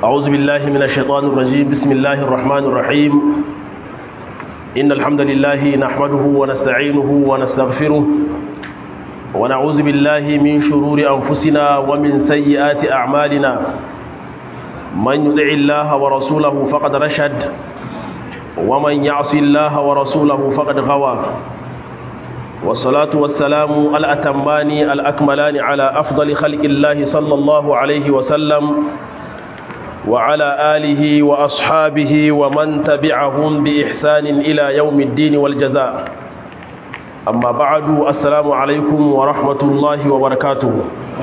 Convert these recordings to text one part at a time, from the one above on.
أعوذ بالله من الشيطان الرجيم بسم الله الرحمن الرحيم إن الحمد لله نحمده ونستعينه ونستغفره ونعوذ بالله من شرور أنفسنا ومن سيئات أعمالنا من يطع الله ورسوله فقد رشد ومن يعص الله ورسوله فقد غوى والصلاة والسلام الأتمان الأكملان على أفضل خلق الله صلى الله عليه وسلم وعلى آله وأصحابه ومن تبعهم بإحسان إلى يوم الدين والجزاء أما بعد السلام عليكم ورحمة الله وبركاته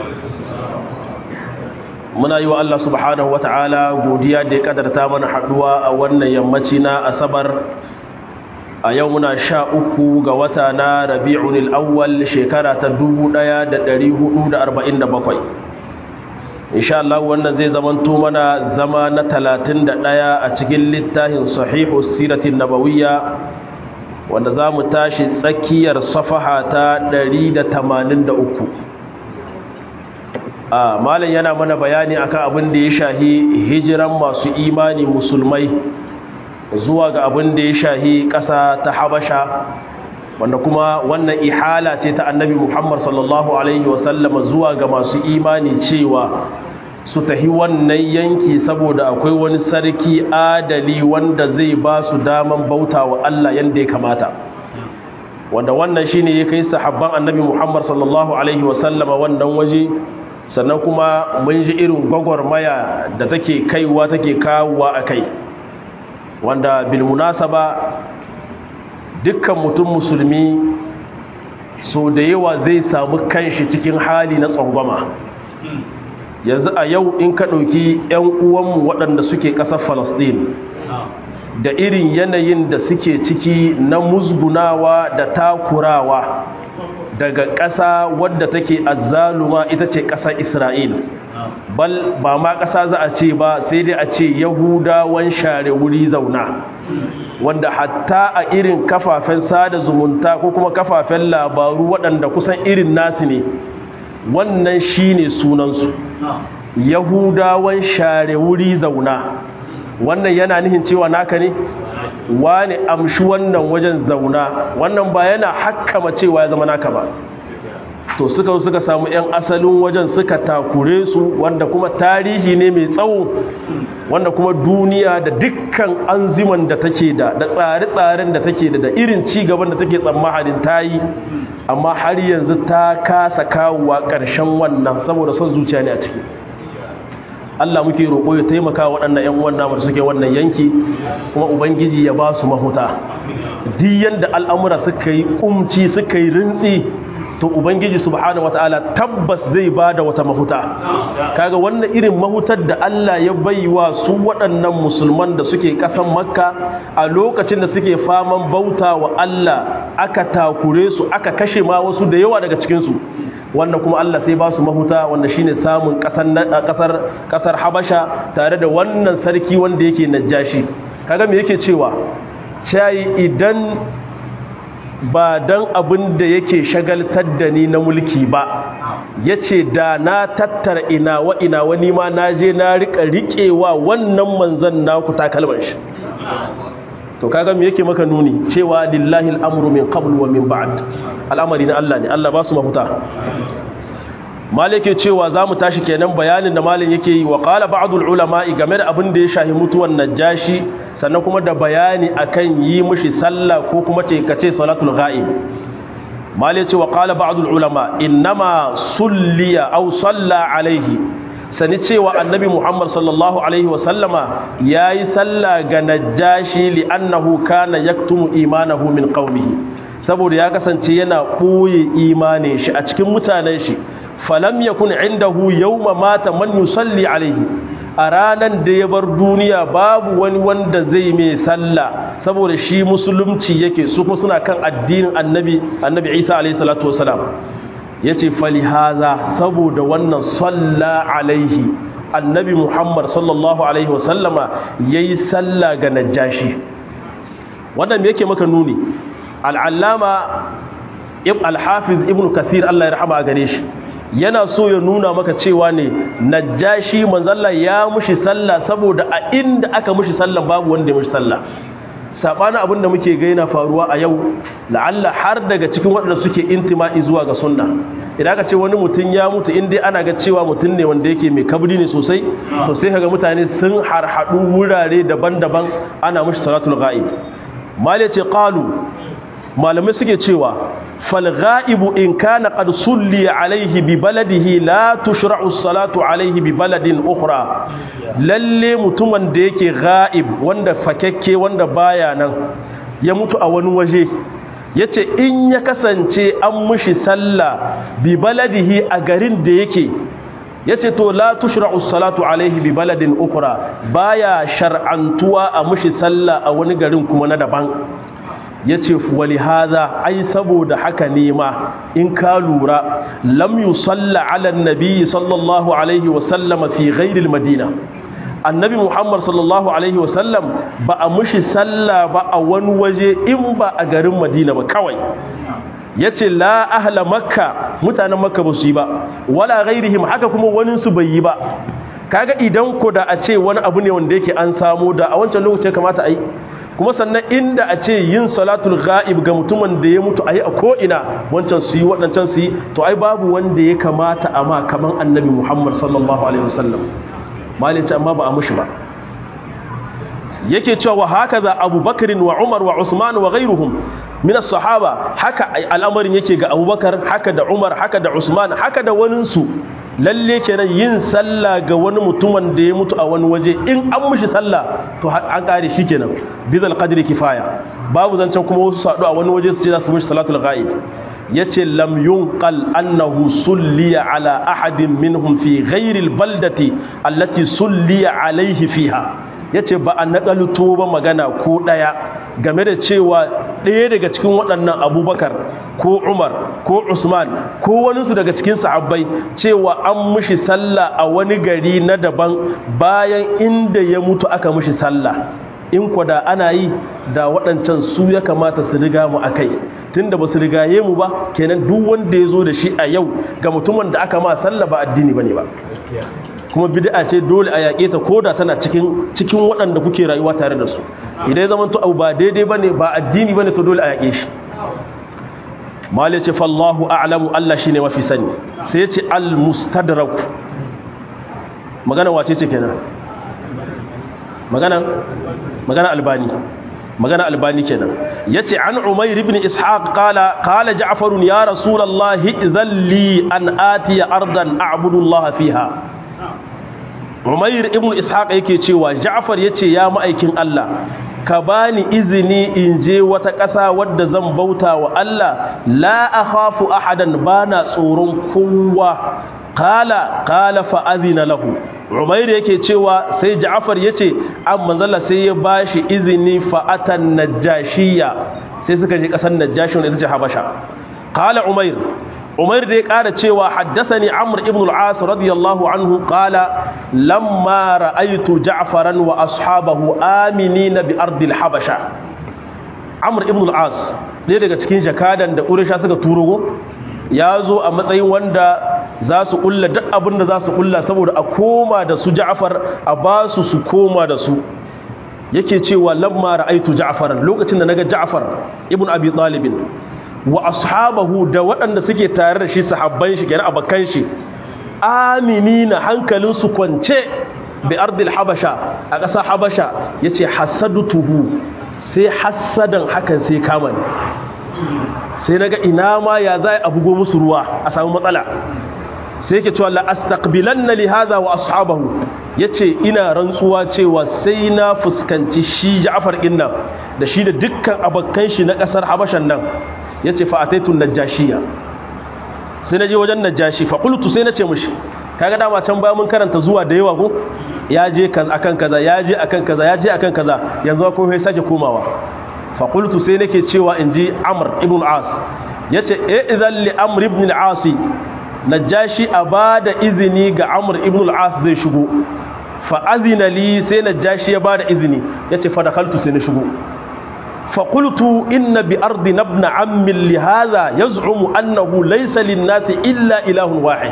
muna yi wa Allah subhanahu wa ta'ala godiya da ya kadarta mana haduwa a wannan yammaci na asabar a yau muna sha uku ga wata na rabi'un al'awwal shekara ta 1447 insha Allah wannan zai zamanto mana zama na 31 a cikin littafin sahihu siratin nabawiyya wanda za mu tashi tsakiyar safaha ta 183 a malam yana mana bayani akan abin da ya shahi hijiran masu imani musulmai zuwa ga abin da ya shahi ƙasa ta habasha wanda kuma wannan ihala ce ta annabi muhammad sallallahu alaihi wasallama zuwa ga masu imani cewa su tahi wannan yanki saboda akwai wani sarki adali wanda zai ba su daman bauta wa allah yadda ya kamata wanda wannan shine ya kai sahabban annabi muhammad sallallahu alaihi wasallama wannan waje sannan kuma mun ji irin gwagwarmaya da take kaiwa take kawowa a kai wanda bilmunasaba dukkan mutum musulmi so da yawa zai samu kanshi cikin hali na tsangwama yanzu a yau in ka ɗauki 'yan uwanmu waɗanda suke ƙasar falasɗin da irin yanayin da suke ciki na musgunawa da takurawa daga ƙasa wadda take azzaluma ita ce ƙasar isra'il bal ba ma ƙasa za a ce ba sai dai a ce yahudawan share wuri zauna wanda hatta a irin kafafen sada zumunta ko kuma kafafen labaru waɗanda kusan irin nasu ne wannan shine sunansu yahudawan share wuri zauna wannan yana nihin cewa naka ne wani amshi wannan wajen zauna wannan ba yana hakkama cewa ya zama naka ba to suka suka samu 'yan asalin wajen suka takure su wanda kuma tarihi ne mai tsawo wanda kuma duniya da dukkan anziman da take da da tsare-tsaren da take da da irin cigaban da take tsammanin ta yi amma har yanzu ta kasa kawowa ƙarshen wannan saboda son zuciya ne a ciki Allah muke roƙo ya taimaka waɗannan ƴan uwan namu da suke wannan yanki kuma ubangiji ya ba su mahuta duk yanda al'amura suka yi kumci suka yi rintsi to ubangiji subhanahu wataala tabbas zai bada wata mahuta kaga wannan irin mahutar da Allah ya baiwa su waɗannan musulman da suke ƙasan makka a lokacin da suke faman bauta wa Allah aka takure su aka kashe ma wasu da yawa daga cikin su wanda kuma Allah sai ba su mahuta wanda shine samun kasar kasar Habasha tare da wannan sarki wanda yake Najashi kaga me yake cewa cai idan ba dan abin da yake shagaltar da ni na mulki ba yace da na tattara ina wa ina wani ma naje na rika riƙewa wannan manzon naku takalman shi to kaga me yake maka nuni cewa lillahi al'amru min qabl wa min ba'd al'amari na Allah ne Allah ba su mafuta malike cewa zamu tashi kenan bayanin da malin yake yi wa qala ba'dul ulama game da abin da ya shahi mutuwan najashi sannan kuma da bayani akan yi mishi sallah ko kuma ce kace salatul ghaib malike cewa qala ba'dul ulama innama sulliya aw salla alaihi sani cewa annabi Muhammad sallallahu Alaihi wasallama ya yi sallah ga najashi li'annahu kana yaktumu imanahu min qaumihi saboda ya kasance yana ɓoye imanin shi a cikin mutanen shi falam yakun indahu yawma mata man yusalli alaihi a ranan da ya bar duniya babu wani wanda zai mai sallah saboda shi musulunci yake su kuma suna kan addinin annabi annabi Isa alaihi salatu wasalam ya ce falihaza saboda wannan salla alaihi annabi muhammad sallallahu alaihi wasallama ya yi salla ga najashi wannan yake maka nuni al'allama alhafiz ibn kathir allah ya rahama a gare shi yana so ya nuna maka cewa ne najashi manzalla ya mushi sallah saboda a inda aka mushi sallah babu wanda ya mushi sallah sabanin abin da muke gaina faruwa a yau la'alla har daga cikin waɗanda suke intima'i zuwa ga sunna idan aka ce wani mutum ya mutu in dai ana ga cewa mutum ne wanda yake mai kabri ne sosai to sai kaga mutane sun harhaɗu wurare daban-daban ana mushi salatul ghaib mal ce qalu malamai suke cewa fal ghaibu in kana qad sulli alaihi bi baladihi la tushra'u salatu alaihi bi baladin ukhra lalle mutumin da yake ghaib wanda fakekke wanda baya nan ya mutu a wani waje yace in ya kasance an mushi sallah bi baladihi a garin da yake yace to la tushra'u salatu alaihi bi baladin ukhra baya shar'antuwa a mushi sallah a wani garin kuma na daban yace wali hadha ai saboda haka ne ma in ka lura lam yusalla ala annabi sallallahu alaihi wa sallama fi ghairi almadina annabi muhammad sallallahu alaihi wa sallam ba a mushi sallah ba a wani waje in ba a garin madina ba kawai yace la ahla makka mutanen makka ba su yi ba wala ghairihim haka kuma wani su bai yi ba kaga idan ko da a ce wani abu ne wanda yake an samu da a wancan lokacin kamata a yi kuma sannan inda a ce yin salatul ghaib ga mutumin da ya mutu a yi a ko'ina wancan su yi waɗancan su yi to ai babu wanda ya kamata a ma kaman annabi muhammad sallallahu alaihi wasallam malice amma ba a mushi ba yake cewa wa haka za abubakarin wa umar wa usman wa ghairuhum min sahaba haka al'amarin yake ga abubakar haka da umar haka da usman haka da waninsu lalle kenan yin sallah ga wani mutumin da ya mutu a wani waje in an mushi sallah to an kare shi kenan bizal qadri kifaya babu zancen kuma wasu sadu a wani waje su ce za su mushi salatul ghaib yace lam yunqal annahu sulliya ala ahadin minhum fi ghairi albaldati allati sulliya alaihi fiha yace ba a nakalto ba magana ko daya game da cewa ɗaya daga cikin waɗannan abubakar ko umar ko usman ko waninsu daga cikin sahabbai cewa an mushi sallah a wani gari na daban bayan inda ya mutu aka mushi sallah in kwada ana yi da waɗancan su ya kamata su riga mu a kai tunda ba su rigaye mu ba kenan duk wanda ya zo da shi a yau ga mutumin da aka ma sallah ba addini ba ne ba kuma bid'a ce dole a yaƙe ta koda tana cikin cikin waɗanda kuke rayuwa tare da su idan ya zama to abu ba daidai bane ba addini bane to dole a yaƙe shi mali ce fallahu a'lamu Allah shine mafi sani sai yace al mustadrak magana wace ce kenan magana magana albani magana albani kenan yace an umayr ibn ishaq qala qala ja'far ya rasulullahi idhan li an atiya ardan a'budu Allah fiha umair ibn ishaq yake cewa ja'far yace ya ma'aikin Allah ka bani izini in je wata ƙasa wadda zan bauta wa Allah la akhafu ahadan bana tsoron kowa qala qala fa adhina lahu umair yake cewa sai ja'far yace an manzala sai ya bashi izini fa atan najashiya sai suka je ƙasar najashi wanda ita ce habasha qala umair umair da ya ƙara cewa haddasani amr ibn al-as radiyallahu anhu qala lamma ra'aytu ja'faran wa ashabahu aminina bi ardil habasha amr ibn al-as ɗaya daga cikin jakadan da quraysha suka turo ya zo a matsayin wanda za su kulla duk abin da za su kulla saboda a koma da su ja'far a ba su su koma da su yake cewa lamma ra'aytu ja'faran lokacin da naga ja'far ibn abi talib wa ashabahu da waɗanda suke tare da shi sahabban shi kenan abakan shi aminina hankalin su kwance bi ardil habasha a ƙasa habasha yace hasadutuhu sai hasadan hakan sai kama ni sai naga ina ma ya zai abugo musu ruwa a samu matsala sai yake cewa la astaqbilanna li hadha wa ashabahu yace ina rantsuwa cewa sai na fuskanci shi Ja'far din nan da shi da dukkan abakan shi na ƙasar Habashan nan ya ce fa'ataitun najashiya sai na je wajen najashi faƙultu sai na ce mushi kaga dama can ba mun karanta zuwa da yawa ko ya je akan kaza ya je akan kaza ya je akan kaza yanzu ko sai sake komawa faƙultu sai nake cewa in ji amr ibn as ya ce e idan li amr ibn al-as najashi a ba da izini ga amr ibn al-as zai shigo fa azina li sai najashi ya ba da izini ya ce fa dakhaltu sai na shigo فقلت إن بأرضنا ابن عم لهذا يزعم أنه ليس للناس إلا إله واحد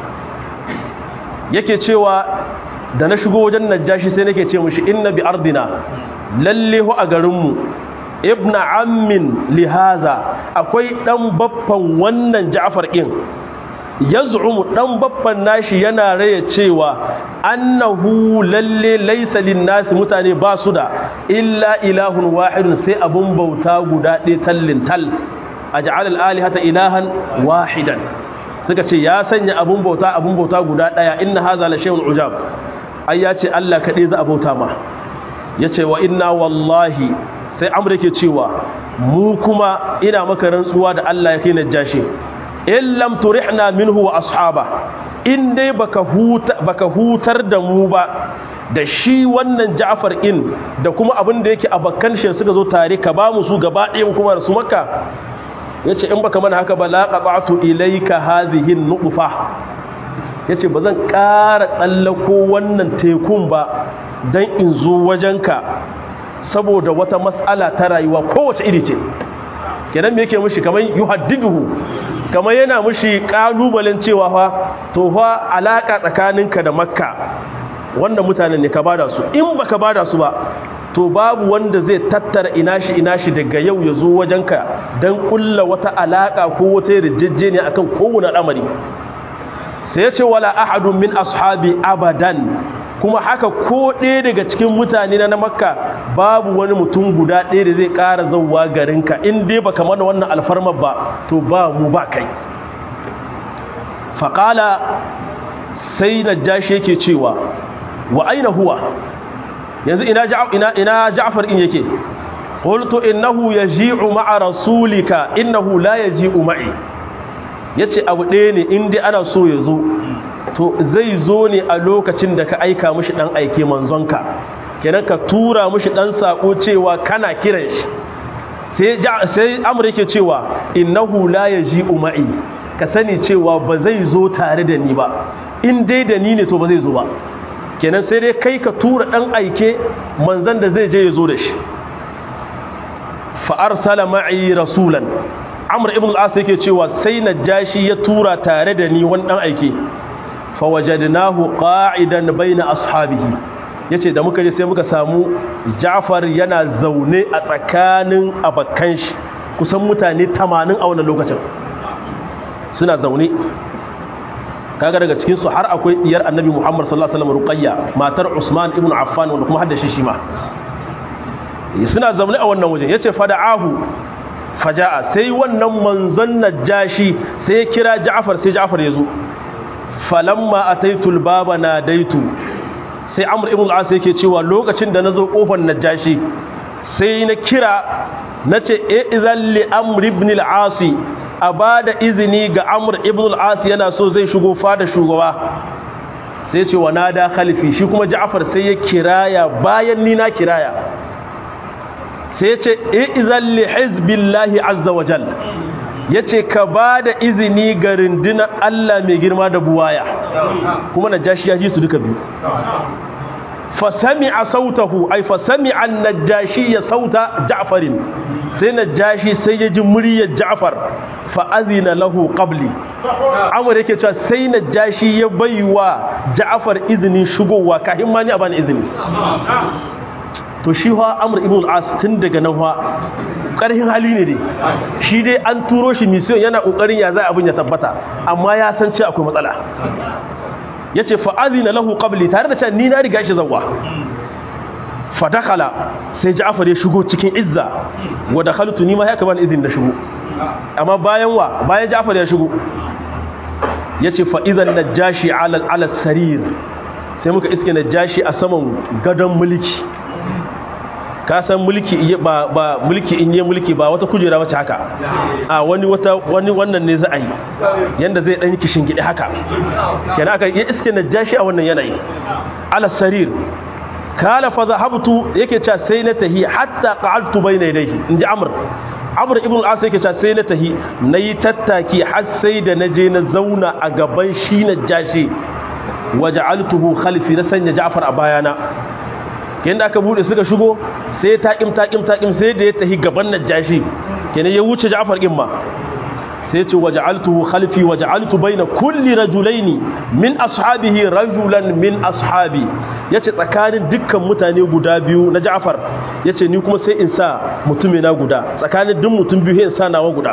yake cewa da na shigo wajen najashi sai nake ce mushi inna bi ardina lalle hu a garinmu ibna ammin lihaza akwai dan baffan wannan ja'far din yaz'umu dan baffan nashi yana raya cewa annahu lalle laysa linnasi mutane ba su da illa ilahun wahidun sai abun bauta guda ɗaya tallin tal aj'al al-alihata ilahan wahidan suka ce ya sanya abun bauta abun bauta guda ɗaya inna hadha la shay'un ujab ai ya ce Allah kaɗai za a bauta ma yace wa inna wallahi sai amr yake cewa mu kuma ina maka rantsuwa da Allah ya kai najashi in lam turihna minhu wa ashaba in dai baka huta baka hutar da mu ba da shi wannan Ja'far in da kuma abin da yake abakkan shi suka zo tare ka ba mu su gaba ɗaya kuma su makka yace in baka mana haka ba la qata'tu ilayka hadhihi an-nutfa yace bazan ƙara tsallako wannan tekun ba dan in zo wajenka saboda wata mas'ala ta rayuwa kowace iri ce kenan me yake mishi kamar yuhaddiduhu kamar yana mushi kalubalen cewa fa to fa alaka tsakaninka da makka wanda mutanen ne ka bada su in baka bada su ba to babu wanda zai tattara ina shi ina shi daga yau ya zo wajenka don kulla wata alaka ko wata yarjejeniya akan kowane al'amari sai ya ce wala ahadun min ashabi abadan kuma haka ko ɗaya daga cikin mutane na makka babu wani mutum guda ɗaya da zai ƙara zauwa garinka in dai baka mana wannan alfarmar ba to ba mu ba kai faƙala sai na jashi yake cewa wa aina huwa yanzu ina ja'far in yake qultu innahu yaji'u ma'a rasulika innahu la yaji'u ma'i yace abu ɗaya ne in dai ana so ya zo to zai zo ne a lokacin da ka aika mishi dan aike manzonka kenan ka tura mishi dan sako cewa kana kiran shi sai sai amr yake cewa innahu la yaji'u ma'i ka sani cewa ba zai zo tare da ni ba in dai da ni ne to ba zai zo ba kenan sai dai kai ka tura dan aike manzon da zai je ya zo da shi fa arsala ma'i rasulan amr ibn al-as yake cewa sai najashi ya tura tare da ni wani dan aike fawajadnahu qa'idan baina ashabihi yace da muka je sai muka samu Ja'far yana zaune a tsakanin abakan shi kusan mutane 80 a wannan lokacin suna zaune kaga daga cikin su har akwai diyar Annabi Muhammad sallallahu alaihi wasallam Ruqayya matar Usman ibn Affan wanda kuma haddashi shi ma suna zaune a wannan wajen yace fada'ahu faja'a sai wannan manzon najashi sai ya kira Ja'far sai Ja'far ya zo falamma ataitul baba nadaitu sai amr ibn al-as yake cewa lokacin da nazo kofar najashi sai na kira nace e idan li amr ibn al-as abada izini ga amr ibn al-as yana so zai shigo fada shugaba sai ce wa nada khalifi shi kuma ja'far sai ya kiraya bayan ni na kiraya sai ya ce e idan li hizbillahi azza wa jalla ya ce ka ba da izini ga rundunar Allah mai girma da buwaya kuma na jashi ya ji su duka biyu fasami a sautahu ai fasami an najashi ya sauta ja'farin sai najashi sai ya ji muryar ja'far fa'azina lahu qabli amur yake cewa sai najashi ya baiwa ja'far izinin shigowa kahin ma ni a bani izini to shi ha amur ibn al-as tun daga nan ha karhin hali ne dai shi dai an turo shi mission yana kokarin ya zai abin ya tabbata amma ya san cewa akwai matsala yace fa azina lahu qabli tare da cewa ni na riga shi zawwa fa dakhala sai Ja'far ya shigo cikin izza wa dakhaltu ni ma ya kaman izin da shigo amma bayan wa bayan Ja'far ya shigo yace fa idan najashi ala ala sarir sai muka iske najashi a saman gadon mulki ka san mulki ba ba mulki in yi mulki ba wata kujera wace haka a wani wata wani wannan ne za a yi yanda zai dan kishin gidi haka kenan aka ya iske najashi a wannan yanayi ala sarir kala fa zahabtu yake cewa sai na tahi hatta qa'altu bayna yadayhi inji amr amr ibn al-as yake cewa sai na tahi nayi tattaki har sai da naje na zauna a gaban shi najashi waja'altuhu khalfi na sanya ja'far a bayana kenan da aka bude suka shigo sai taƙim taƙim taƙim sai da ya tahi gaban najashi kenan ya wuce Ja'far din ma sai ce waja'altuhu khalfi waja'altu baina kulli rajulaini min ashabihi rajulan min ashabi yace tsakanin dukkan mutane guda biyu na Ja'far yace ni kuma sai in sa mutumina guda tsakanin duk mutum biyu in sa nawa guda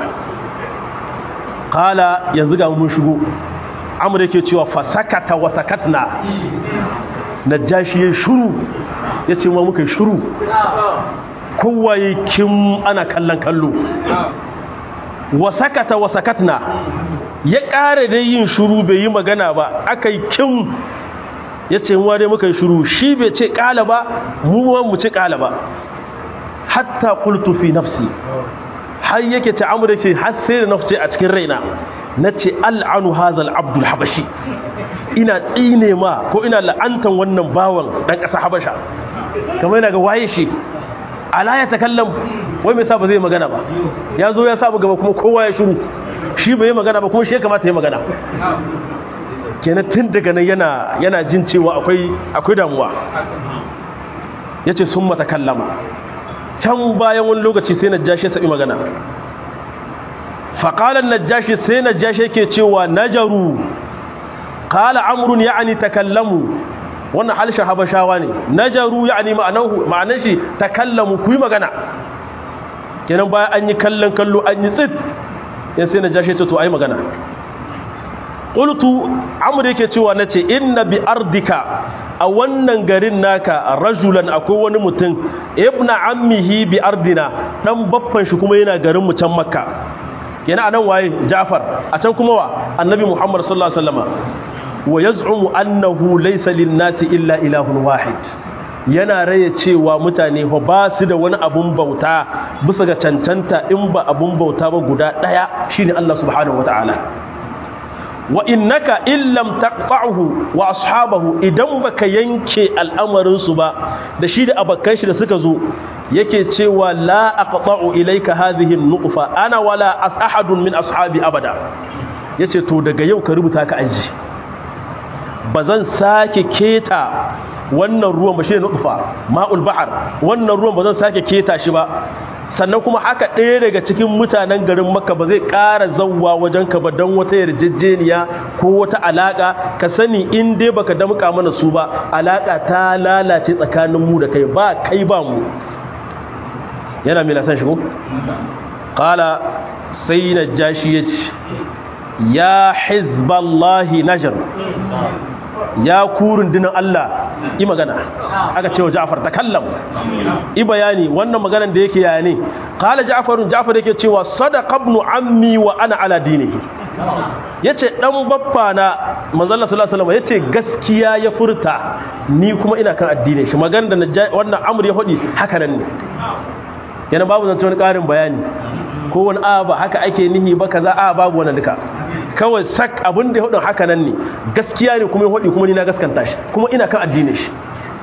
qala yanzu ga mun shigo amr yake cewa fasakata wa sakatna najashi ya shuru yace ma muka shuru kowa kim ana kallon kallo wa sakata wa sakatna ya ƙara dai yin shuru bai yi magana ba aka yi kin ya ce wa dai muka yi shuru shi bai ce ƙala ba mu mu ce ƙala ba hatta qultu fi nafsi har yake ce amur ce har sai da nafsi a cikin raina na ce al'anu hazal abdul habashi ina tsine ma ko ina la'antan wannan bawan ɗan ƙasa habasha kamar yana ga waye shi ala ya takallam wai mai sa ba zai magana ba ya zo ya samu gaba kuma kowa ya shiru shi bai yi magana ba kuma shi ya kamata ya magana kenan tun daga nan yana yana jin cewa akwai akwai damuwa yace sun mata kallama can bayan wani lokaci sai najashi ya sabi magana faƙalar najashi sai najashi yake cewa najaru qala amrun ya'ni takallamu wannan halshen habashawa ne najaru ya'ni ma'anahu ma'anar shi takallamu ku yi magana kenan bayan an yi kallon kallo an yi tsit yan sai najashi ce to ai magana qultu amr yake cewa nace inna bi ardika a wannan garin naka rajulan akwai wani mutum ibna ammihi bi ardina dan baffan shi kuma yana garin mu can makka kenan anan waye ja'far a can kuma wa annabi muhammad sallallahu alaihi wasallama wa yaz'umu annahu laysa lin-nasi illa ilahun wahid yana raye cewa mutane fa ba su da wani abun bauta bisa ga cancanta in ba abun bauta ba guda daya shine Allah subhanahu wataala wa innaka illam taqta'uhu wa ashabahu idan baka yanke al'amarin su ba da shi da abakan shi da suka zo yake cewa la aqta'u ilayka hadhihi an-nuqfa ana wala ahadun min ashabi abada yace to daga yau ka rubuta ka aji bazan sake keta wannan ruwan ba shi ne nutfa ma'ul bahar wannan ruwan bazan sake keta shi ba sannan kuma haka ɗaya daga cikin mutanen garin makka ba zai ƙara zauwa wajen ka ba don wata yarjejeniya ko wata alaƙa ka sani in dai baka damƙa mana su ba alaƙa ta lalace tsakanin mu da kai ba kai ba mu yana mai lasan shigo ƙala sai na jashi ya ce ya hizballahi najar ya kurun dinin Allah yi magana aka cewa Ja'far takallam i bayani wannan maganan da yake yaya ne qala Ja'farun Ja'far yake cewa sadaqa ibn ammi wa ana ala dinihi yace dan baffa na manzo Allah sallallahu alaihi wasallam yace gaskiya ya furta ni kuma ina kan addinin shi maganar da wannan amr ya hodi haka nan ne yana babu zance wani karin bayani ko wani a ba haka ake nihi ba kaza a babu wannan duka kawai sak abin da ya hudun haka nan ne gaskiya ne kuma ya hudu kuma ni na gaskanta shi kuma ina kan addinin shi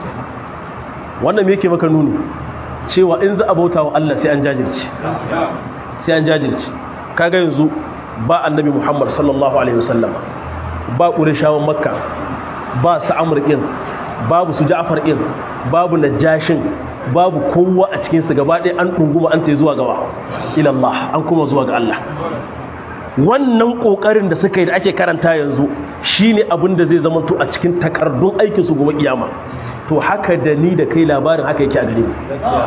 wannan me yake maka nuni cewa in za a bauta wa Allah sai an jajirci sai an jajirci kaga yanzu ba annabi Muhammad sallallahu alaihi wasallam ba qurayshawan makka ba su amr din babu su ja'far din babu najashin babu kowa a cikin su gaba ɗaya an dunguma an tai zuwa gaba ila Allah an kuma zuwa ga Allah wannan kokarin da suka yi da ake karanta yanzu shine abin da zai zama to a cikin takardun aikin su gobe kiyama to haka da ni da kai labarin haka yake a gare mu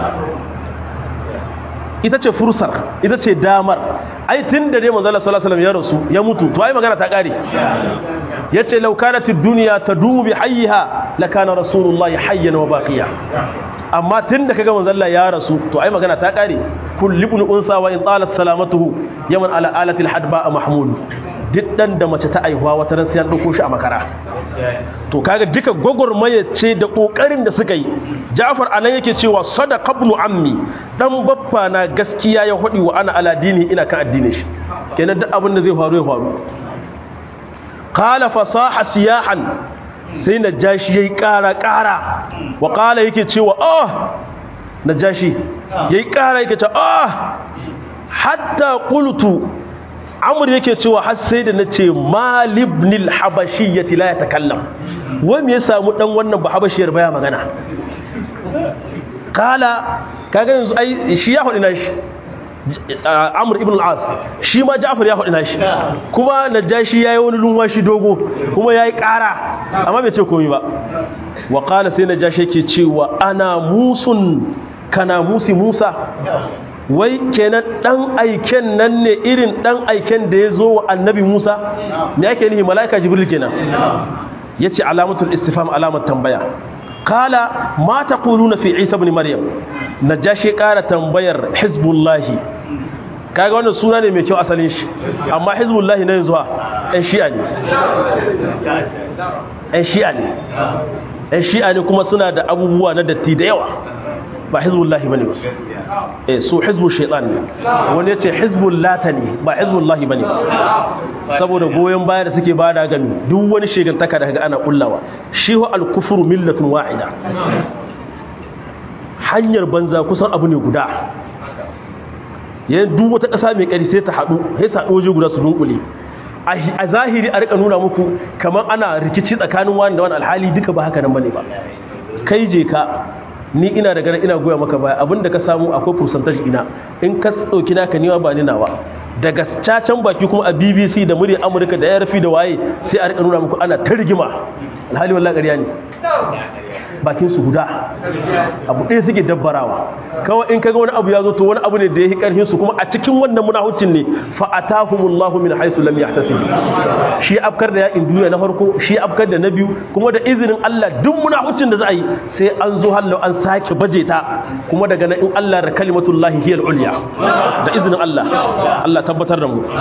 ita ce fursar ita ce damar ai tun da dai manzo Allah sallallahu alaihi wasallam ya rasu ya mutu to ai magana ta kare yace law kanat ad-dunya tadumu bi hayyiha lakana rasulullahi hayyan wa baqiya amma tun da kaga manzo Allah ya rasu to ai magana ta kare kullu ibn unsa wa in talat salamatuhu yaman ala alatil hadba mahmud duk dan da mace ta aihuwa wata ran sai an dauko shi a makara to kaga duka gogormaye ce da kokarin da suka yi Ja'far anan yake cewa sadaqa ibn ammi dan baffa na gaskiya ya hodi wa ana ala dini ina kan addinin shi kenan duk abin da zai faru ya faru qala fasaha siyahan sai najashi yayi kara kara wa qala yake cewa oh najashi yayi kara yake cewa oh hatta qultu amur yake cewa har sai da nace malibnil habashiyyati la yatakallam wai me ya samu dan wannan bahabashiyar baya magana kala kaga yanzu ai shi ya hudu nashi Amr ibn al-As shi ma Ja'far ya hudu nashi kuma Najashi yayi wani lunwashi dogo kuma yayi ƙara amma bai ce komai ba wa qala sai Najashi yake cewa ana musun kana musi Musa wai kenan dan aiken nan ne irin dan aiken da ya zo wa annabi Musa me yake nihi malaika Jibril kenan yace alamatul istifham alamat tambaya kala ma taquluna fi Isa ibn Maryam najashi kara tambayar hizbullahi kaga wannan suna ne mai kyau asalin shi amma hizbullahi na yanzu ɗan shi'a ne ɗan shi'a ne ɗan shi'a ne kuma suna da abubuwa na datti da yawa ba hizbullahi bane ba eh su hizbu shaitan ne wani yace hizbul lata ne ba hizbullahi bane saboda goyen baya da suke bada gami duk wani shegantaka da kaga ana kullawa shi wa al-kufru millatun wahida hanyar banza kusan abu ne guda yayin duk wata ƙasa mai ƙari sai ta haɗu sai ta haɗu waje guda su dunkule a zahiri a rika nuna muku kamar ana rikici tsakanin wani da wani alhali duka ba haka nan bane ba kai je ka ni ina da ganin ina goya maka baya abinda ka samu akwai percentage ina in ka dauki naka niwa ba ni nawa daga cacan baki kuma a BBC da murya Amurka da yarfi da waye sai a rika nuna muku ana ta rigima alhali wallahi ƙarya ne bakin su guda abu ɗaya suke dabbarawa kawai in kaga wani abu ya zo to wani abu ne da ya yi ƙarfin su kuma a cikin wannan munahucin ne fa atahumullahu min haisu lam yahtasib shi afkar da yakin duniya na farko shi afkar da na biyu kuma da izinin Allah duk munahucin da za a yi sai an zo hallau an sake baje ta kuma daga nan in Allah da kalimatullahi hiyal ulya da izinin Allah Allah tabbatar da mu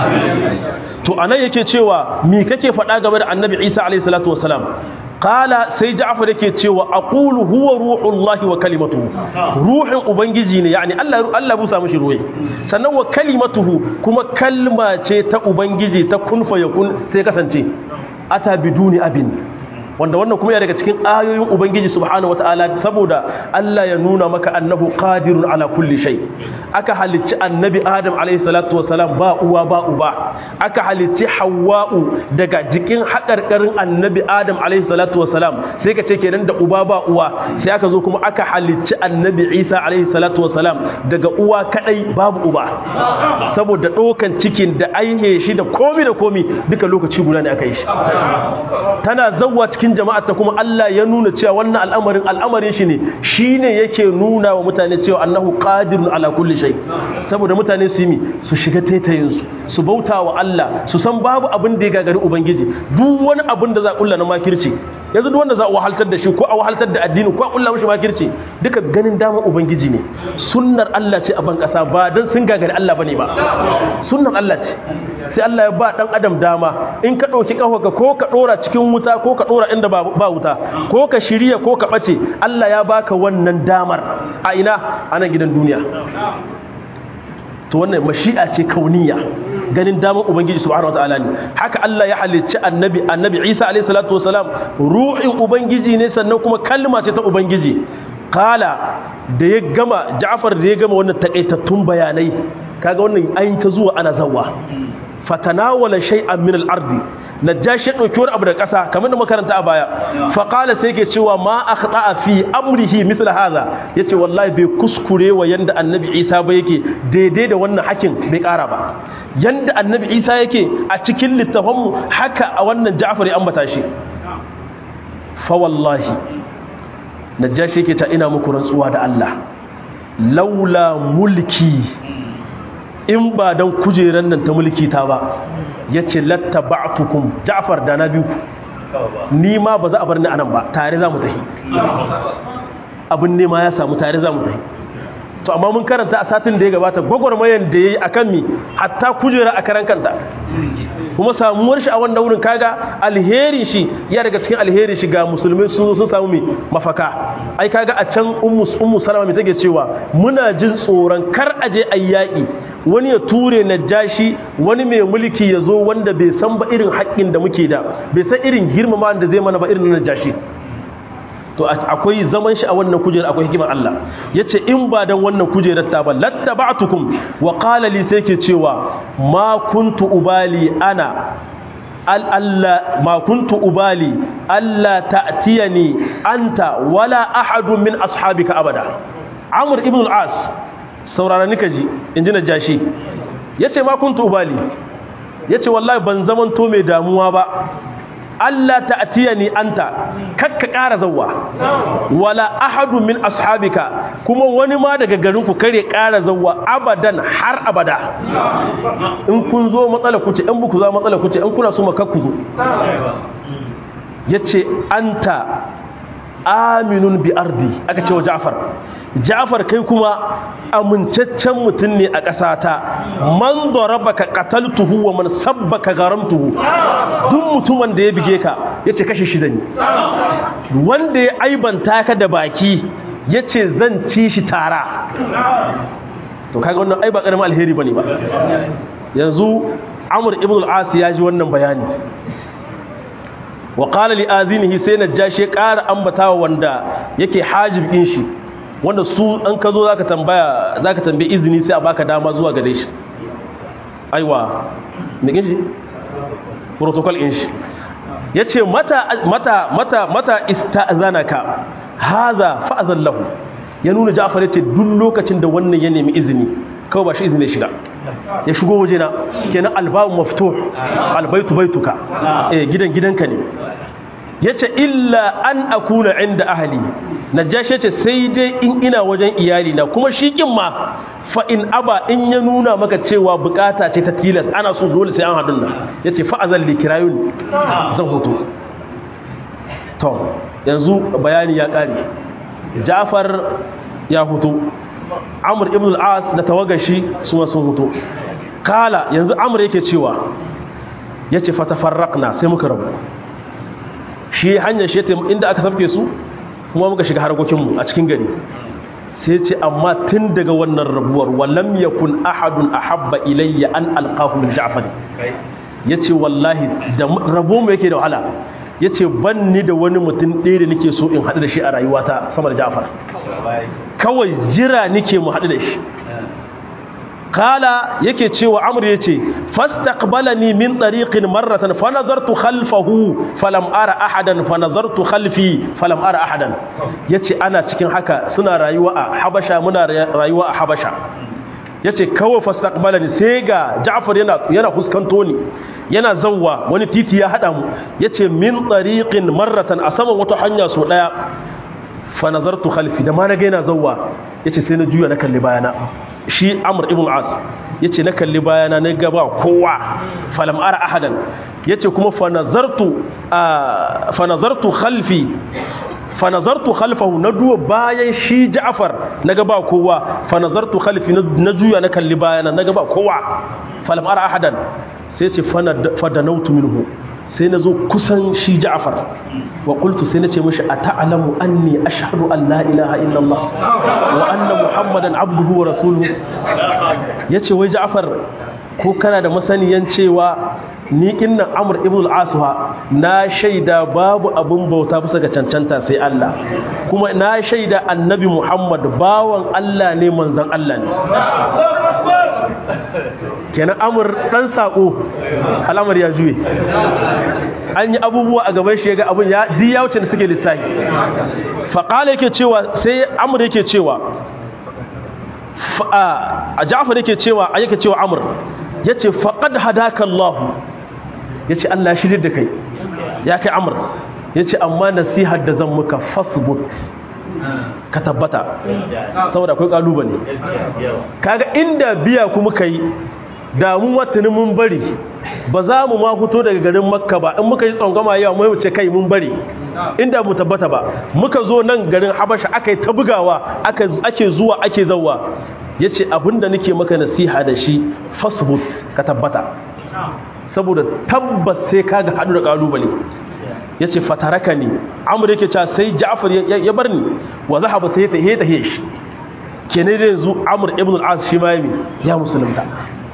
to anan yake cewa me kake faɗa game da Annabi Isa alaihi salatu wasalam kala sai ja'far yake cewa aqulu huwa ruhullahi wa kalimatuhu ruhin ubangiji ne yani Allah Allah busa mishi ruhi sannan wa kalimatuhu kuma kalma ce ta ubangiji ta kun fa yakun sai kasance ata biduni abin wanda wannan kuma ya daga cikin ayoyin ubangiji subhanahu wataala saboda Allah ya nuna maka annahu qadirun ala kulli shay aka halicci annabi adam alayhi salatu wasalam ba uwa ba uba aka halicci hawwa'u daga jikin hakarkarin annabi adam alayhi salatu wasalam sai ka ce kenan da uba ba uwa sai aka zo kuma aka halicci annabi isa alayhi salatu wasalam daga uwa kadai babu uba saboda dokan cikin da aihe shi da komi da komi duka lokaci guda ne aka yi shi tana zawwa cikin jama'ar ta kuma Allah ya nuna cewa wannan al'amarin al'amarin shi ne shine yake nuna wa mutane cewa annahu qadirun ala kulli shay saboda mutane su yi su shiga taitayin su su bauta wa Allah su san babu abin da ya gagari ubangiji duk wani abin da za a kulla na makirci yanzu duk wanda za a wahaltar da shi ko a wahaltar da addini ko a kulla mishi makirci duka ganin dama ubangiji ne sunnar Allah ce a ban kasa ba dan sun gagari Allah bane ba sunnar Allah ce sai Allah ya ba dan adam dama in ka dauki kafa ko ka dora cikin wuta ko ka dora inda ba wuta ko ka shirya ko ka ɓace Allah ya baka wannan damar a ina a nan gidan duniya to wannan mashi'a ce kauniya ganin damar ubangiji subhanahu wataala ne haka Allah ya halicci annabi annabi Isa alayhi salatu wasalam ruhin ubangiji ne sannan kuma kalma ce ta ubangiji kala da ya gama Ja'far da ya gama wannan takaitattun bayanai kaga wannan ayin ta zuwa ana zawwa fatanawala shay'an min al-ardi najashi ya dauki wani abu da kasa kamar da makaranta a baya fa qala sai yake cewa ma akhta'a fi amrihi misl hadha yace wallahi bai kuskure wa yanda annabi Isa ba yake daidai da wannan hakin bai kara ba yanda annabi Isa yake a cikin littafin mu haka a wannan Ja'far ya ambata shi fa wallahi najashi yake ta ina muku rantsuwa da Allah laula mulki in ba don kujeran nan ta mulki ta ba ya ce latta ba'atukum ja'far da na biyu ni ma ba za a bar ni anan ba tare za mu tafi abin nema ya samu tare za mu tafi to amma mun karanta a satin da ya gabata gwagwarmayan da ya yi a kan mi hatta kujera a karan kanta kuma samuwar shi a wannan wurin kaga alheri shi ya daga cikin alheri shi ga musulmi sun sun samu mi mafaka ai kaga a can ummu ummu salama mai take cewa muna jin tsoron kar aje ayyaki wani ya ture najashi wani mai mulki ya zo wanda bai san ba irin haƙƙin da muke da bai san irin girmama da zai mana ba irin najashi to akwai zaman shi a wannan kujerar akwai hikimar Allah yace in ba dan wannan kujerar ta ba lattaba'tukum wa qala li sai ke cewa ma kuntu ubali ana al Allah ma kuntu ubali alla ta'tiyani anta wala ahadun min ashabika abada amr ibn al-as saurara nika ji inji najashi yace ma kuntu ubali yace wallahi ban zaman to mai damuwa ba Allah ta'tiyani anta kakka ƙara zawwa wala ahadu min ashabika kuma wani ma daga garin ku kare ƙara zawwa abadan har abada in kun zo matsala kuce in buku za matsala kuce in kuna so maka ku zo yace anta aminun bi ardi aka ce wa Ja'far Ja'far kai kuma amincaccen mutum ne a ƙasata man darabaka qataltuhu wa man sabbaka garamtuhu duk mutumin da ya bige ka yace kashe shi zan yi wanda ya aibanta ka da baki yace zan ci shi tara to kaga wannan ai ba karamin alheri bane ba yanzu Amr ibn al-As ya ji wannan bayani wa qala li azinihi sai najashi ƙara ambatawa wanda yake hajib din shi wanda su an ka zo zaka tambaya zaka tambaye izini sai a baka dama zuwa gare shi aiwa me kin shi protocol din shi yace mata mata mata mata ista'zanaka hadha fa'zan lahu ya nuna Ja'far yace duk lokacin da wannan ya nemi izini kawai ba shi izini shiga ya shigo wajena kenan albabu maftuh albaitu baituka eh gidan gidanka ne yace illa an akuna inda ahli najashi yace sai dai in ina wajen iyali na kuma shi kin ma fa in aba in ya nuna maka cewa bukata ce ta tilas ana so dole sai an hadun nan yace fa azal li kirayun zan hutu to yanzu bayani ya kare Ja'far ya hutu Amr ibn al-As da tawagashi su ma sun hutu kala yanzu Amr yake cewa yace fatafarraqna sai muka rabu shi hanyar shi inda aka sabke su kuma muka shiga harkokinmu a cikin gari sai ce amma tun daga wannan rabuwar walam yakun ahadun ahabba ilayya an alqahu min ja'far yace wallahi da rabo mu yake da wahala yace ban ni da wani mutum ɗaya da nake so in haɗu da shi a rayuwata sama da ja'far kawai jira nake mu haɗu da shi kala yake cewa amr yace fastaqbalani min tariqin marratan fa nazartu khalfahu falam ara ahadan fa nazartu khalfi falam ara ahadan yace ana cikin haka suna rayuwa a habasha muna rayuwa a habasha yace kawai fastaqbalani sai ga Ja'far yana yana fuskanto ni yana zawwa wani titi ya hada mu yace min tariqin marratan a saman wata hanya so daya fa nazartu khalfi da ma na ga yana zawwa yace sai na juya na kalli bayana shi amr ibn as yace na kalli bayana na ga ba kowa falam ara ahadan yace kuma fa nazartu fa nazartu khalfi fa nazartu khalfahu na duwa bayan shi ja'far naga ba kowa fa nazartu khalfi na juya na kalli bayana naga ba kowa falam ara ahadan sai yace fa danautu minhu sai na zo kusan shi ja'far wa qultu sai na ce mishi ata'lamu anni ashhadu an la ilaha illallah wa anna muhammadan abduhu wa rasuluhu yace wai ja'far ko kana da masaniyan cewa ni kinnan amr ibn al-aswa na shaida babu abun bauta bisa ga cancanta sai Allah kuma na shaida annabi muhammad bawan Allah ne manzon Allah ne kenan amur dan sako al'amar ya juye an yi abubuwa a gaban shi ga abun ya di ya wuce da suke lissafi faqala yake cewa sai amur yake cewa a Ja'far yake cewa yake cewa amur yace faqad hadaka Allah yace Allah shirye da kai ya kai amur yace amma nasihar da zan muka fasbut ka tabbata saboda akwai kalubale kaga inda biya kuma kai da mu watani mun bari ba za mu ma fito daga garin makka ba in muka yi tsangama yawa mai wuce kai mun bari inda mu tabbata ba muka zo nan garin habasha aka yi ta bugawa ake zuwa ake zauwa ya ce abinda nake maka nasiha da shi fasbut ka tabbata saboda tabbas sai kaga haɗu da kalubale ya ce fataraka ne amur yake cewa sai ja'far ya bar ni wa zahaba sai ta heta shi kenan da yanzu amur ibn al-as shi ma ya musulunta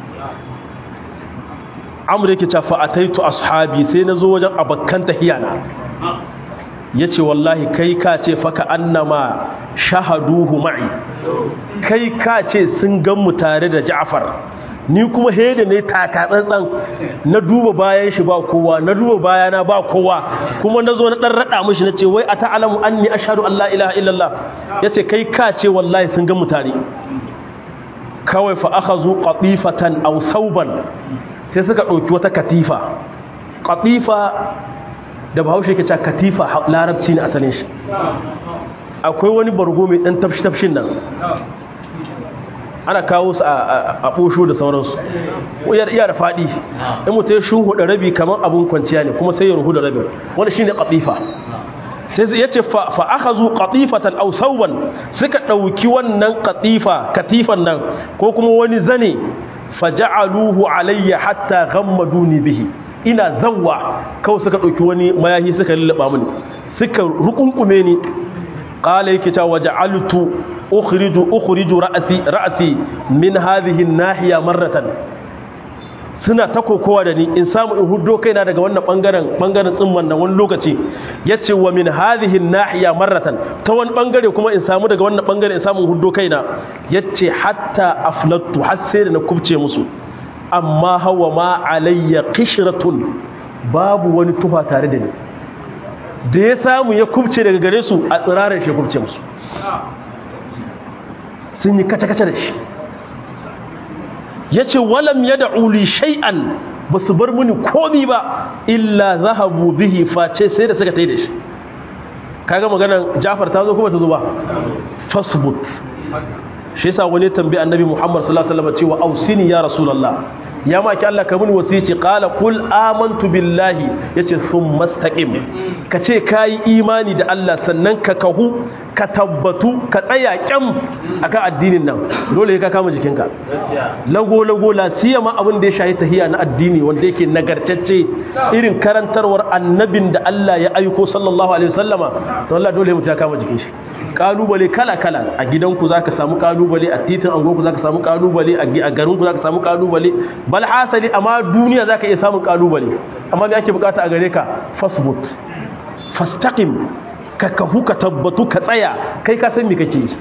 amur yake cewa fa ataitu ashabi sai na zo wajen abakkan tahiyana yace wallahi kai ka ce faka annama shahaduhu ma'i kai ka ce sun gan mu tare da ja'far ni kuma hede ne taka tsantsan na duba bayan shi ba kowa na duba bayana ba kowa kuma na zo na dan rada mishi na ce wai a ta'alamu anni ashhadu an la ilaha illallah yace kai ka ce wallahi sun ga mutane kawai fa akhazu qatifatan aw thawban sai suka dauki wata katifa qatifa da bahaushe ke cewa katifa larabci ne asalin shi akwai wani bargo mai dan tafshi tafshin nan ana kawo su a ɓosho da sauransu iya da faɗi in mutum ya shuhu da rabi kamar abin kwanciya ne kuma sai ya ruhu da rabin wani shi ne ƙatifa sai ya ce fa aka zu ƙatifatan au sauban suka ɗauki wannan ƙatifa katifan nan ko kuma wani zane fa ja'aluhu alayya hatta ghammaduni bihi ina zawwa kawai suka ɗauki wani mayahi suka lullaba mini suka rukunkume ni qala yake cewa waja'altu ukhriju ukhriju ra'si ra'si min hadhihi an-nahiya marratan suna ta kokowa da ni in samu in huddo kaina daga wannan bangaren bangaren tsimman nan wani lokaci yace wa min hadhihi an-nahiya marratan ta wani bangare kuma in samu daga wannan bangare in samu huddo kaina yace hatta aflattu har sai da na kubce musu amma hawa ma alayya qishratun babu wani tufa tare da ni da ya samu ya kubce daga gare su a tsirarar shi kubce musu sun yi kace-kace da shi ya ce walam ya da'uli shay'an ba su bar muni komi ba illa zahabu bihi face sai da suka ta yi da shi kaga maganan jafar ta zo kuma ta zo ba fasbut shi yasa wani tambayi annabi muhammad sallallahu alaihi wasallam cewa ausini ya rasulullah ya maki Allah ka mini wasici qala qul amantu billahi yace thumma istaqim kace kai imani da Allah sannan ka kahu ka tabbatu ka tsaya kyam akan addinin nan dole ka kama jikinka lago lago la siyama abin da ya shahi tahiya na addini wanda yake nagartacce irin karantarwar annabin da Allah ya aiko sallallahu alaihi wasallama to Allah dole mutum ya kama jikin shi kalubale kala kala a gidanku zaka samu kalubale a titin angonku zaka samu kalubale a garinku zaka samu kalubale bal hasali amma duniya zaka iya samun kalubale amma me ake bukata a gare ka fasbut fastaqim ka kahu ka tabbatu ka tsaya kai ka san me kake yi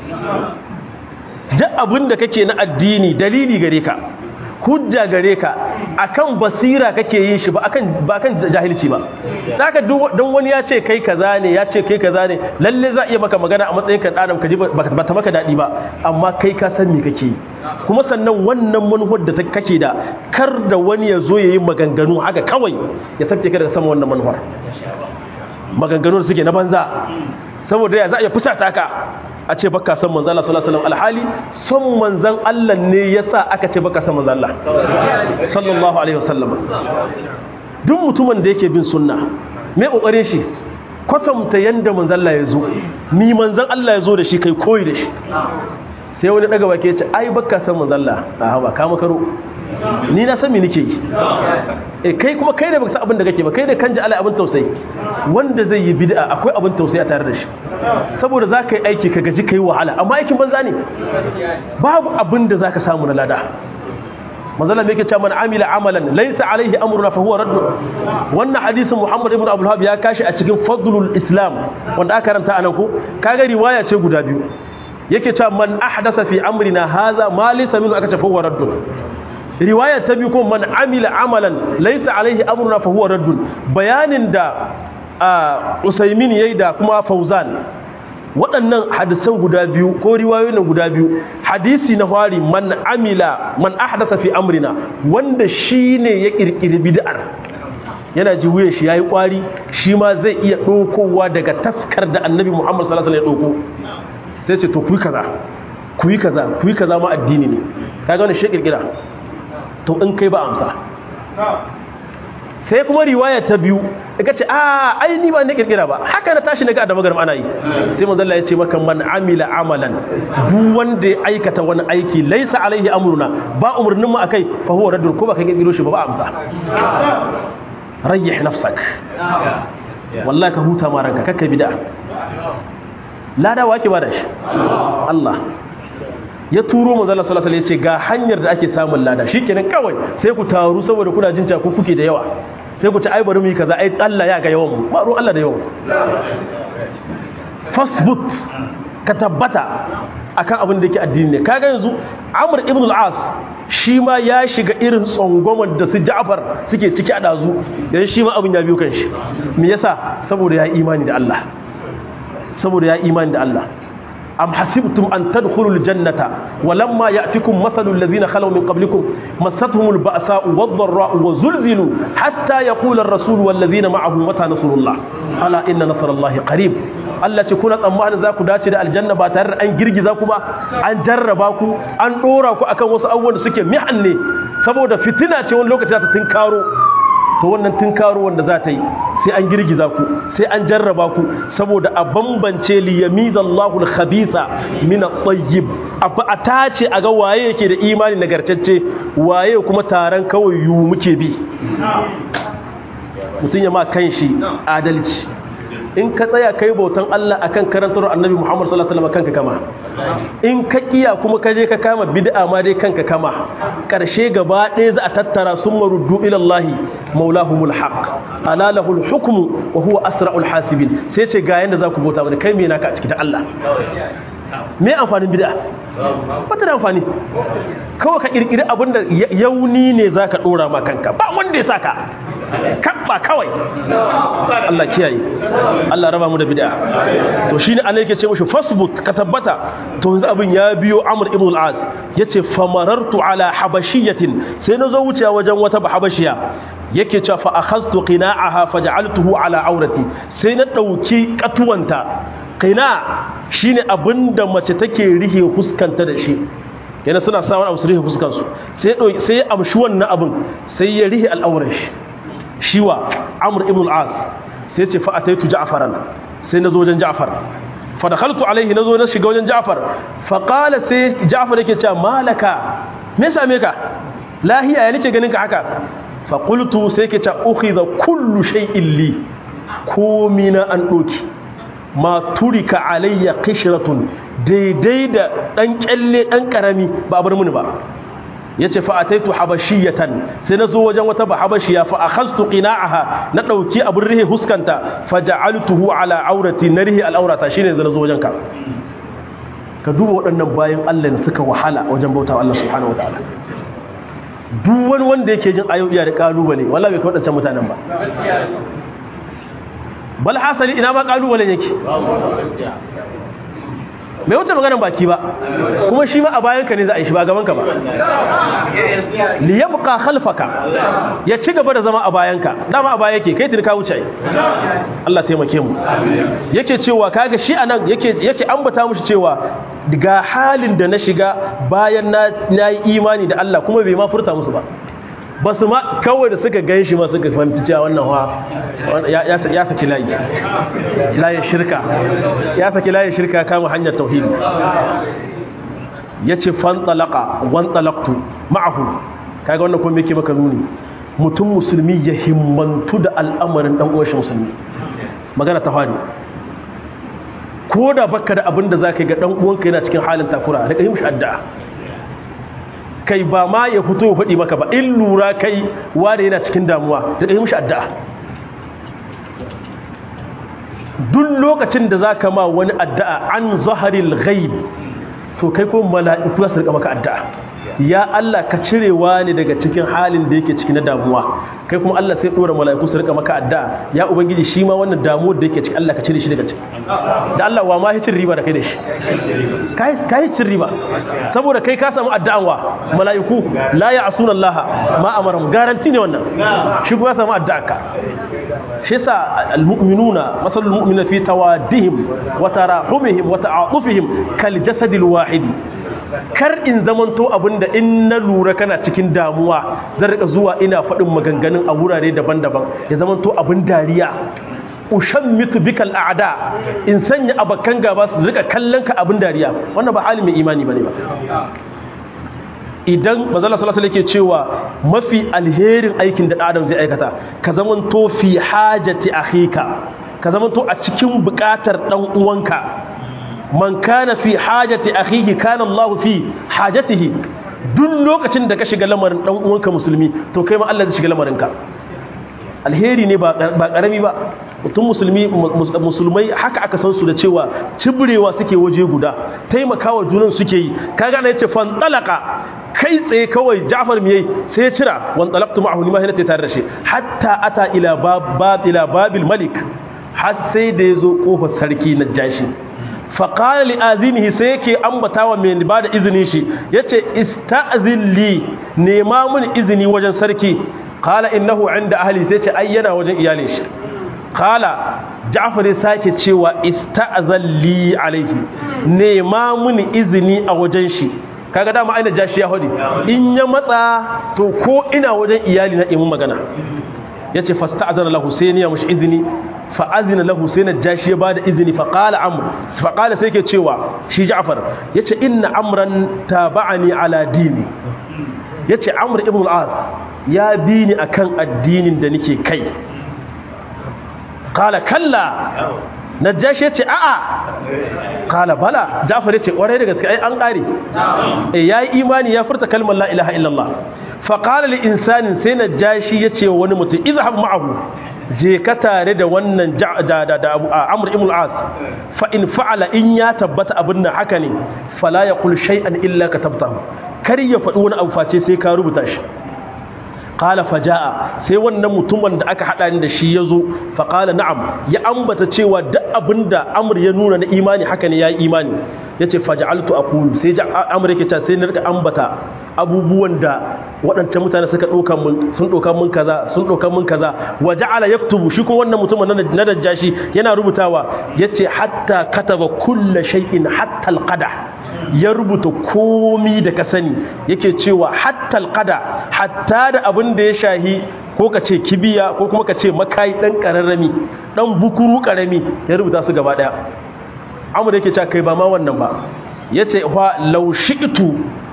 duk abin da kake na addini dalili gare ka hujja gare ka akan basira kake yin shi ba akan ba akan jahilci ba zaka don wani ya ce kai kaza ne ya ce kai kaza ne lalle za iya maka magana a matsayin ka adam ka ji ba ta maka dadi ba amma kai ka san me kake kuma sannan wannan manufar da kake da kar da wani ya zo yayi maganganu haka kawai ya sabke ka daga sama wannan manufar maganganu suke na banza saboda ya za a iya fusata ka a ce baka san manzan Allah sallallahu alaihi wasallam alhali son manzan Allah ne yasa aka ce baka san manzan Allah sallallahu alaihi wasallam duk mutumin da yake bin sunna me kokarin shi kwatanta yanda manzan Allah ya zo ni manzan Allah ya zo da shi kai koyi da shi sai wani daga baki ya ce ai baka san manzan Allah a ba ka makaro ni na san me nake yi eh kai kuma kai da baka san abin da kake ba kai da kanja Allah abin tausayi wanda zai yi bid'a akwai abin tausayi a tare da shi saboda za ka yi aiki ka gaji ka yi wahala amma aikin banza ne babu abin da za ka samu na lada mazala mai ke ce man amila amalan laisa alaihi amruna fa huwa raddu wannan hadisin muhammad ibn abdul ya kashi a cikin fadlul islam wanda aka karanta anan ko kaga riwaya ce guda biyu yake cewa man ahdasa fi amrina hadha ma laysa minhu aka ce fa huwa raddu riwaya ta biyu ko man amila amalan laisa alaihi amruna fa huwa raddu bayanin da usaimin yayi da kuma fauzan waɗannan hadisan guda biyu ko riwayoyin guda biyu hadisi na fari man amila man ahdasa fi amrina wanda shine ya kirkiri bid'ar yana ji wuyan shi yayi kwari shi ma zai iya dokowa daga taskar da annabi Muhammad sallallahu alaihi wasallam ya doko sai ce to ku yi kaza ku yi kaza ku yi kaza ma addini ne kaga wannan shi kirkira to in kai ba amsa sai kuma riwaya ta biyu ka ce a ai ni ba ne kirkira ba haka na tashi naga da magaram ana yi sai manzo Allah ya ce maka man amila amalan duk wanda ya aikata wani aiki laisa alaihi amruna ba umurnin mu akai fa huwa raddun ko ba ka kirkiro shi ba ba amsa rayyih nafsak wallahi ka huta ma ranka kakkai bid'a lada wa ake bada shi Allah ya turo manzo Allah sallallahu alaihi wasallam ya ce ga hanyar da ake samun lada shikenan kawai sai ku taru saboda kuna jin ku kuke da yawa sai ku ci ai bari mu yi kaza ai Allah ya ga yawan mu ba ruwan Allah da yawan fasbut ka tabbata akan abin da yake addini ne kaga yanzu Amr ibn al-As shi ma ya shiga irin tsangwamar da su Ja'far suke ciki a dazu yanzu shi ma abin ya biyo kan shi me yasa saboda ya imani da Allah saboda ya imani da Allah am hasibtum an tadkhulul jannata walamma ya'tikum mathalul ladzina khalaw min qablikum massatuhumul ba'sa'u wad-dharra'u wazulzilu hatta yaqula ar-rasul wal ladzina ma'ahu mata nasrullah ala inna nasrallahi qarib Allah ce kuna tsammanin za ku dace da aljanna ba tare da an girgiza ku ba an jarraba ku an dora ku akan wasu abubuwan da suke mihan ne saboda fitina ce wani lokaci za ta tinkaro to wannan tunkaro wanda za ta yi sai an girgiza ku sai an jarraba ku saboda a bambance li yamizallahu al-khabitha min at-tayyib a tace a ga waye yake da imani nagartacce waye kuma taron kawai yu muke bi mutun ya ma kanshi adalci in ka tsaya kai bautan Allah akan karantar Annabi Muhammad sallallahu alaihi wasallam kanka kama in ka kiya kuma ka je ka kama bid'a ma dai kanka kama karshe gaba ɗaya za a tattara sun maruddu ila Allah maulahumul haqq ala lahul hukmu wa huwa asra'ul hasibin sai ce ga yanda za ku bauta mana kai me naka a cikin Allah me amfanin bid'a wata da amfani kawai ka kirkiri abinda yauni ne zaka dora ma kanka ba wanda ya saka kabba kawai Allah kiyaye Allah raba mu da bid'a to shine Allah yake ce mushi fasbut ka tabbata to yanzu abin ya biyo Amr ibn al-As yace famarartu ala habashiyatin sai nazo wucewa wajen wata habashiya yake cewa fa akhadtu qina'aha faj'altuhu ala aurati sai na dauki katuwanta qina shine abinda mace take rihe huskanta da shi yana suna sa wani abu su rihe fuskansu sai sai ya amshi wannan abin sai ya rihe al'auran shi shiwa amr ibn al-as sai ce fa ataitu ja'faran sai nazo wajen ja'far fa dakhaltu alaihi nazo na shiga wajen ja'far fa qala sai ja'far yake cewa malaka me same ka lahiya ya nake ganin ka haka fa qultu sai yake cewa ukhidha kullu shay'in li komi na an doki ma turika alayya qishratun daidai da dan kyalle dan karami ba bar mini ba yace fa ataitu habashiyatan sai nazo wajen wata ba habashiya fa akhadtu qina'aha na dauki abun rihi huskanta faja'altuhu ala aurati narihi al'aurata shine zan zo wajen ka ka duba waɗannan bayan Allah da suka wahala wajen bautawa Allah subhanahu wataala duk wani wanda yake jin ayoyi da kalubale wallahi bai kawadancan mutanen ba bal hasali ina ma kalubalen yake bai wuce maganar baki ba kuma shi ma a bayanka ne za a yi shi ba gabanka ba li yabqa khalfaka ya ci gaba da zama a bayanka dama a baya yake kai tuni ka wuce Allah taimake mu yake cewa kaga shi anan yake yake ambata mushi cewa ga halin da na shiga bayan na yi imani da Allah kuma bai ma furta musu ba ba su ma kawai da suka gan shi ma suka fahimci cewa wannan wa ya saki layi layin shirka ya saki layin shirka kama hanyar tauhidi ya ce fantalaka wantalaktu ma'ahu kaga wannan kuma yake maka nuni mutum musulmi ya himmantu da al'amarin dan uwan musulmi magana ta fari ko da baka da abin da zaka ga dan uwanka yana cikin halin takura da kai mishi addu'a kai ba ma ya fito faɗi maka ba in lura kai wanda yana cikin damuwa da kai mishi addu'a duk lokacin da zaka ma wani addu'a an zaharil ghaib to kai ko mala'iku za su rika maka addu'a ya Allah ka cire wani daga cikin halin da yake ciki na damuwa kai kuma Allah sai dora mala'iku su rika maka addu'a ya ubangiji shi ma wannan damuwar da yake ciki Allah ka cire shi daga ciki da Allah wa ma cin riba da kai da shi kai kai cin riba saboda kai ka samu addu'an wa mala'iku la ya'suna Allah ma amaram garanti ne wannan shi kuma ya samu addu'a ka shi yasa almu'minuna masalul mu'mina fi tawaddihim wa tarahumihim wa ta'atufihim kal jasadil wahidi kar in zamanto abinda in na lura kana cikin damuwa zan rika zuwa ina faɗin maganganun a wurare daban-daban ya zamanto abin dariya ushan mitu bikal a'da in sanya abakan gaba su rika kallon ka abin dariya wannan ba hali mai imani bane ba idan manzala sallallahu alaihi ke cewa mafi alherin aikin da adam zai aikata ka zamanto fi hajati akhika ka zamanto a cikin bukatar dan uwanka man kana fi hajati akhihi kana Allah fi hajatihi duk lokacin da ka shiga lamarin dan uwanka musulmi to kai ma Allah zai shiga lamarinka alheri ne ba karami ba mutum musulmi musulmai haka aka san su da cewa cibrewa suke waje guda taimakawa junan suke yi kaga na yace fan talaka kai tsaye kawai Ja'far me yayi sai ya cira wan talaqtu ma'ahu ni ma hina tare da shi hatta ata ila bab ila babil malik har sai da yazo kofar sarki najashi fa qala li azinihi sai yake ambatawa mai ba da izinin shi yace ista'zin li nema mun izini wajen sarki qala innahu inda ahli sai ce ai yana wajen iyalin shi qala Ja'far ya sake cewa ista'zan li alaihi nema mun izini a wajen shi kaga dama aina jashi ya hudi in ya matsa to ko ina wajen iyali na imin magana yace fasta'zana lahu sai ya mushi izini fa azina lahu sai na jashi ya bada izini fa qala amr fa qala sai ke cewa shi Ja'far yace inna amran taba'ani ala dini yace amr ibn al-as ya bi ni akan addinin da nake kai qala kalla najashi ya ce a'a kala bala jafar ya ce ƙwarai da gaske ai an ƙare ya yi imani ya furta kalmar la ilaha illallah faƙala li insanin sai najashi ya ce wani mutum izhab ma'ahu je ka tare da wannan da amur ibn as fa in fa'ala in ya tabbata abin nan haka ne fala ya kul shay'an illa ka tabtahu kar ya faɗi wani abu face sai ka rubuta shi qala faja'a sai wannan mutumin da aka hada ni da shi yazo fa qala na'am ya ambata cewa duk abinda amr ya nuna na imani haka ne yayi imani yace faj'altu aqulu sai amr yake cewa sai na rika ambata abubuwan da waɗancan mutane suka ɗauka mun sun ɗauka mun kaza sun ɗauka mun kaza wa ja'ala yaktubu shi ko wannan mutumin na dajjashi yana rubutawa yace hatta kataba kullu shay'in hatta alqada ya rubuta komi da ka sani yake cewa hatta alqada hatta da abin da ya shahi ko ka ce kibiya ko kuma ka ce makai dan kararrami dan bukuru karami ya rubuta su gaba daya amur yake cewa kai ba ma wannan ba yace fa law shi'tu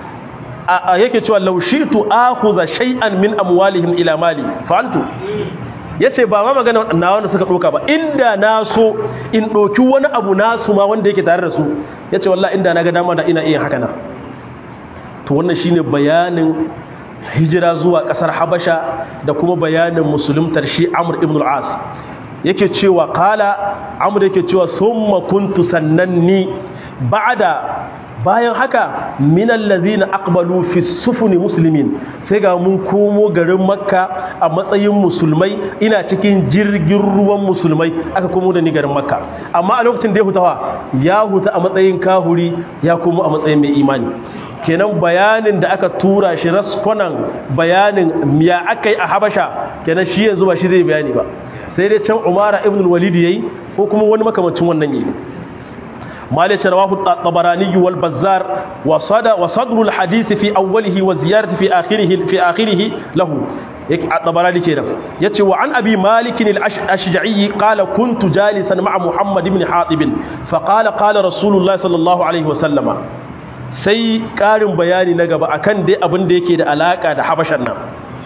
yake cewa law shi'tu akhudha shay'an min amwalihim ila mali fa'altu yace ba ma magana na wanda suka doka ba inda na so in doki wani abu nasu ma wanda yake tare da su yace wallahi inda na ga dama da ina iya haka na to wannan shine bayanin hijira zuwa kasar Habasha da kuma bayanin musuluntar shi Amr ibn al-As yake cewa kala Amr yake cewa summa kuntu sannanni ba'da bayan haka minal ladhina aqbalu fi sufuni muslimin sai ga mun komo garin makka a matsayin musulmai ina cikin jirgin ruwan musulmai aka komo da ni garin makka amma a lokacin da ya hutawa ya huta a matsayin kahuri ya komo a matsayin mai imani kenan bayanin da aka tura shi raskonan bayanin ya aka yi a habasha kenan shi yanzu ba shi zai bayani ba sai dai can umara ibn walid yayi ko kuma wani makamancin wannan yi مالك رواه الطبراني والبزار وصد وصدر الحديث في أوله وزيارة في آخره في آخره له الطبراني كده يتي وعن أبي مالك الأشجعي قال كنت جالسا مع محمد بن حاطب فقال قال رسول الله صلى الله عليه وسلم sai ƙarin bayani na gaba akan dai abin da yake da alaƙa da habashan nan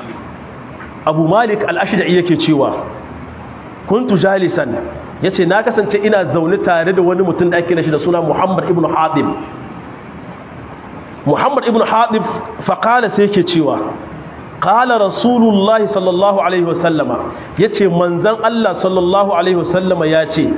abu malik al-ashda'i yake cewa kuntu jalisan ya ce na kasance ina zaune tare da wani mutum da ake da shi da suna muhammad ibn haɗib muhammad ibn haɗib faƙala sai ke cewa ƙala rasulullahi sallallahu alaihi wasallama ya ce manzan allah sallallahu alaihi wasallama ya ce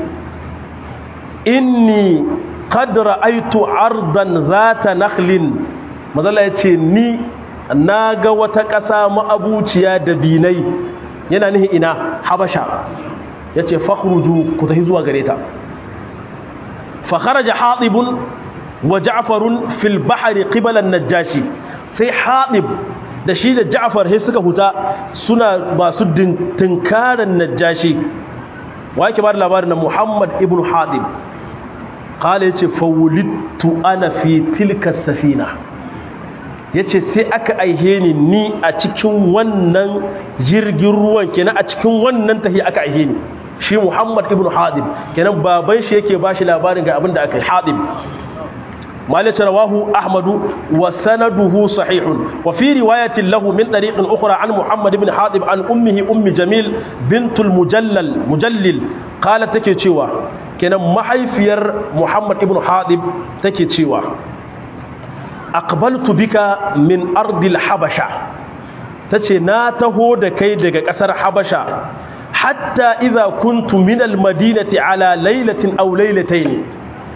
inni kadra aitu ardan zata nakhlin mazala ya ce ni na ga wata ƙasa ma'abuciya da binai yana nihi ina habasha ya ce fakhruju ku tafi zuwa gare ta fakharaja hatibun wa ja'farun fil bahri qibala najashi sai hatib da shi da ja'far sai suka huta suna masu tinkaran najashi wa yake ba da labarin na muhammad ibn hatib qala yace fawlidtu ana fi tilka safina yace sai aka aihe ni ni a cikin wannan jirgin ruwan kenan a cikin wannan tahi aka aihe ni shi Muhammad ibn Hadib kenan baban shi yake bashi labarin ga abin da aka yi Hadib مالك رواه أحمد وسنده صحيح وفي رواية له من طريق أخرى عن محمد بن حاطب عن أمه أم جميل بنت المجلل مجلل قالت تكي تشيوا كان محيفير محمد بن حاطب تكي تشيوا أقبلت بك من أرض الحبشة تكي ناته دكي دك أسر حبشة حتى إذا كنت من المدينة على ليلة أو ليلتين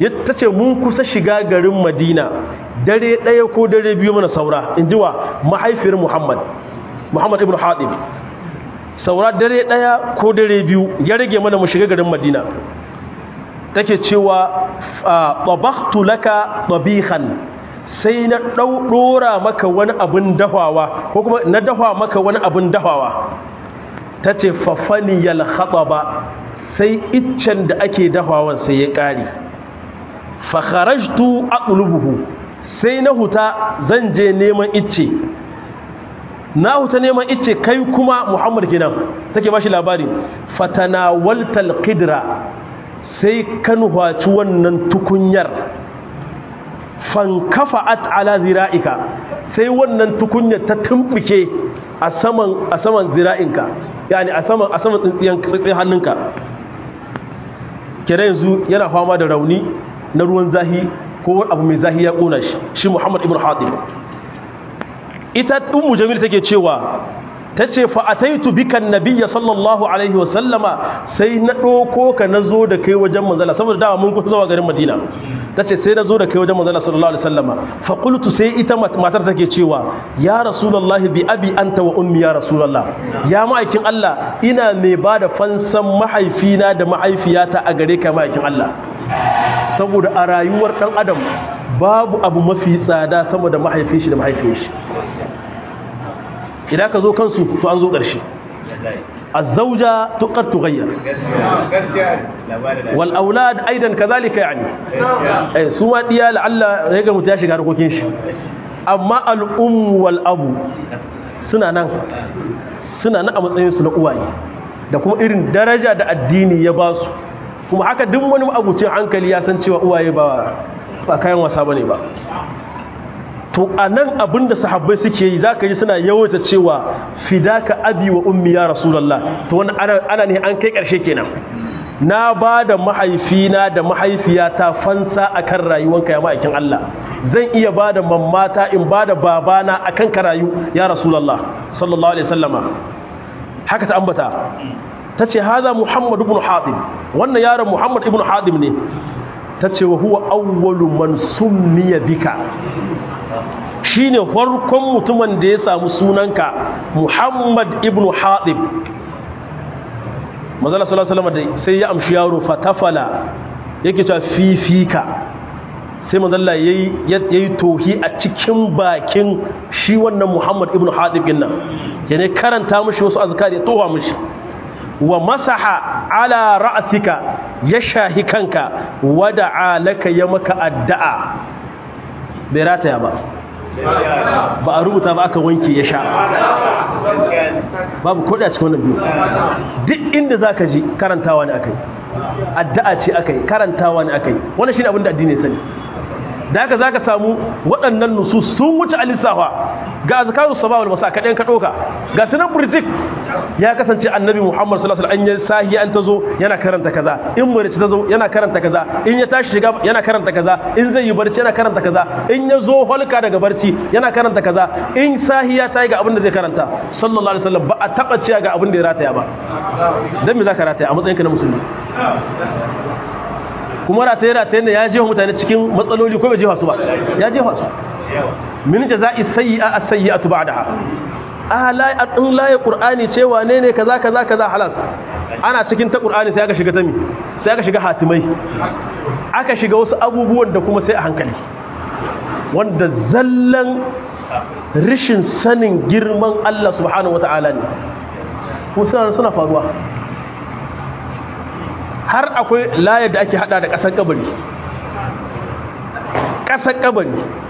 ta ce mun kusa shiga garin madina dare ɗaya ko dare biyu mana saura in ji wa mahaifiyar muhammad muhammad ibn haɗib saura dare ɗaya ko dare biyu ya rage mana mu shiga garin madina take cewa tabaktu laka tabihan sai na ɗora maka wani abin dafawa ko kuma na dafa maka wani abin dafawa ta ce fafaniyal ba sai iccen da ake dafawan sai ya ƙari fakharajtu aqlubuhu sai na huta zan je neman icce na huta neman icce kai kuma muhammad kenan take bashi labari fatanawaltal qidra sai kan hwaci wannan tukunyar fankafa'at ala zira'ika sai wannan tukunyar ta tumbuke a saman a saman zira'inka yani a saman a saman tsintsiyan tsintsiyan hannunka kira yanzu yana fama da rauni na ruwan zahi ko abu mai zahi ya kona shi shi Muhammad ibn Hatib ita ummu jamil take cewa tace fa ataitu bika annabiyya sallallahu alaihi wa sallama sai na doko ka nazo da kai wajen manzala saboda dawa mun kusa zuwa garin Madina tace sai nazo da kai wajen manzala sallallahu alaihi wasallama fa qultu sai ita matar take cewa ya rasulullahi bi abi anta wa ummi ya rasulullah ya ma'aikin Allah ina mai bada fansan mahaifina da mahaifiyata a gare ka ma'aikin Allah saboda a rayuwar dan adam babu abu mafi tsada sama da mahaifin shi da mahaifin shi idan ka zo kansu to an zo ƙarshe الزوجة تقد تغير والأولاد أيضا كذلك يعني سوى ديا لعل هيك متاشي harkokin shi amma al'um wal abu suna nan suna nan a matsayin su na uwaye da kuma irin daraja da addini ya ba su kuma haka duk wani abucin hankali ya san cewa uwaye ba ba kayan wasa bane ba to a nan abin da sahabbai suke yi za ka ji suna yawaita cewa fidaka abi wa ummi ya rasulallah to wani ana ne an kai ƙarshe kenan na ba da mahaifina da mahaifiyata fansa a kan rayuwanka ya ma'aikin Allah zan iya ba da mammata in ba da babana a kan ka rayu ya rasulallah sallallahu alaihi sallama haka ta ambata ta ce haza muhammad ibn hadim wannan yaron muhammad ibn hadim ne ta ce wa huwa awwalu man summiya bika shine farkon mutumin da ya samu sunanka Muhammad ibn Hatib Manzala sallallahu alaihi wasallam sai ya amshi yaro fatafala yake cewa fifika sai manzala yayi yayi tohi a cikin bakin shi wannan Muhammad ibn Hatib din nan yana karanta mishi wasu azkari ya towa mishi wa masaha ala ra'sika ya shahi kanka wada'a laka ya maka addu'a bai rataya ba ba a rubuta ba aka wanke ya sha babu kodai a cikin wannan biyu duk inda za ka ji karantawa ne aka yi addu'a ce aka yi karantawa ne aka yi wannan shi ne abin da addini sani da haka za ka samu waɗannan nusu sun wuce alisawa ga azkarus sabah wal masa kaɗan ka ɗauka ga sunan burjik ya kasance annabi muhammad sallallahu alaihi wasallam an sahi an tazo yana karanta kaza in marici tazo yana karanta kaza in ya tashi shiga yana karanta kaza in zai yi barci yana karanta kaza in ya zo holka daga barci yana karanta kaza in sahi ya tayi ga abin da zai karanta sallallahu alaihi wasallam ba a taba ciya ga abin da ya rataya ba dan me zaka rataya a matsayinka na musulmi kuma rataye rataye ne ya jefa mutane cikin matsaloli ko bai jefa su ba ya jefa su min jaza'i sayyi'a as-sayyi'atu ba'daha ala in laye qur'ani ce wane ne kaza kaza kaza halas ana cikin ta qur'ani sai aka shiga ta mi sai aka shiga hatimai aka shiga wasu abubuwan da kuma sai a hankali wanda zallan rishin sanin girman Allah subhanahu wata'ala ne kuma suna faruwa har akwai layar da ake hada da ƙasar kabari ƙasar kabari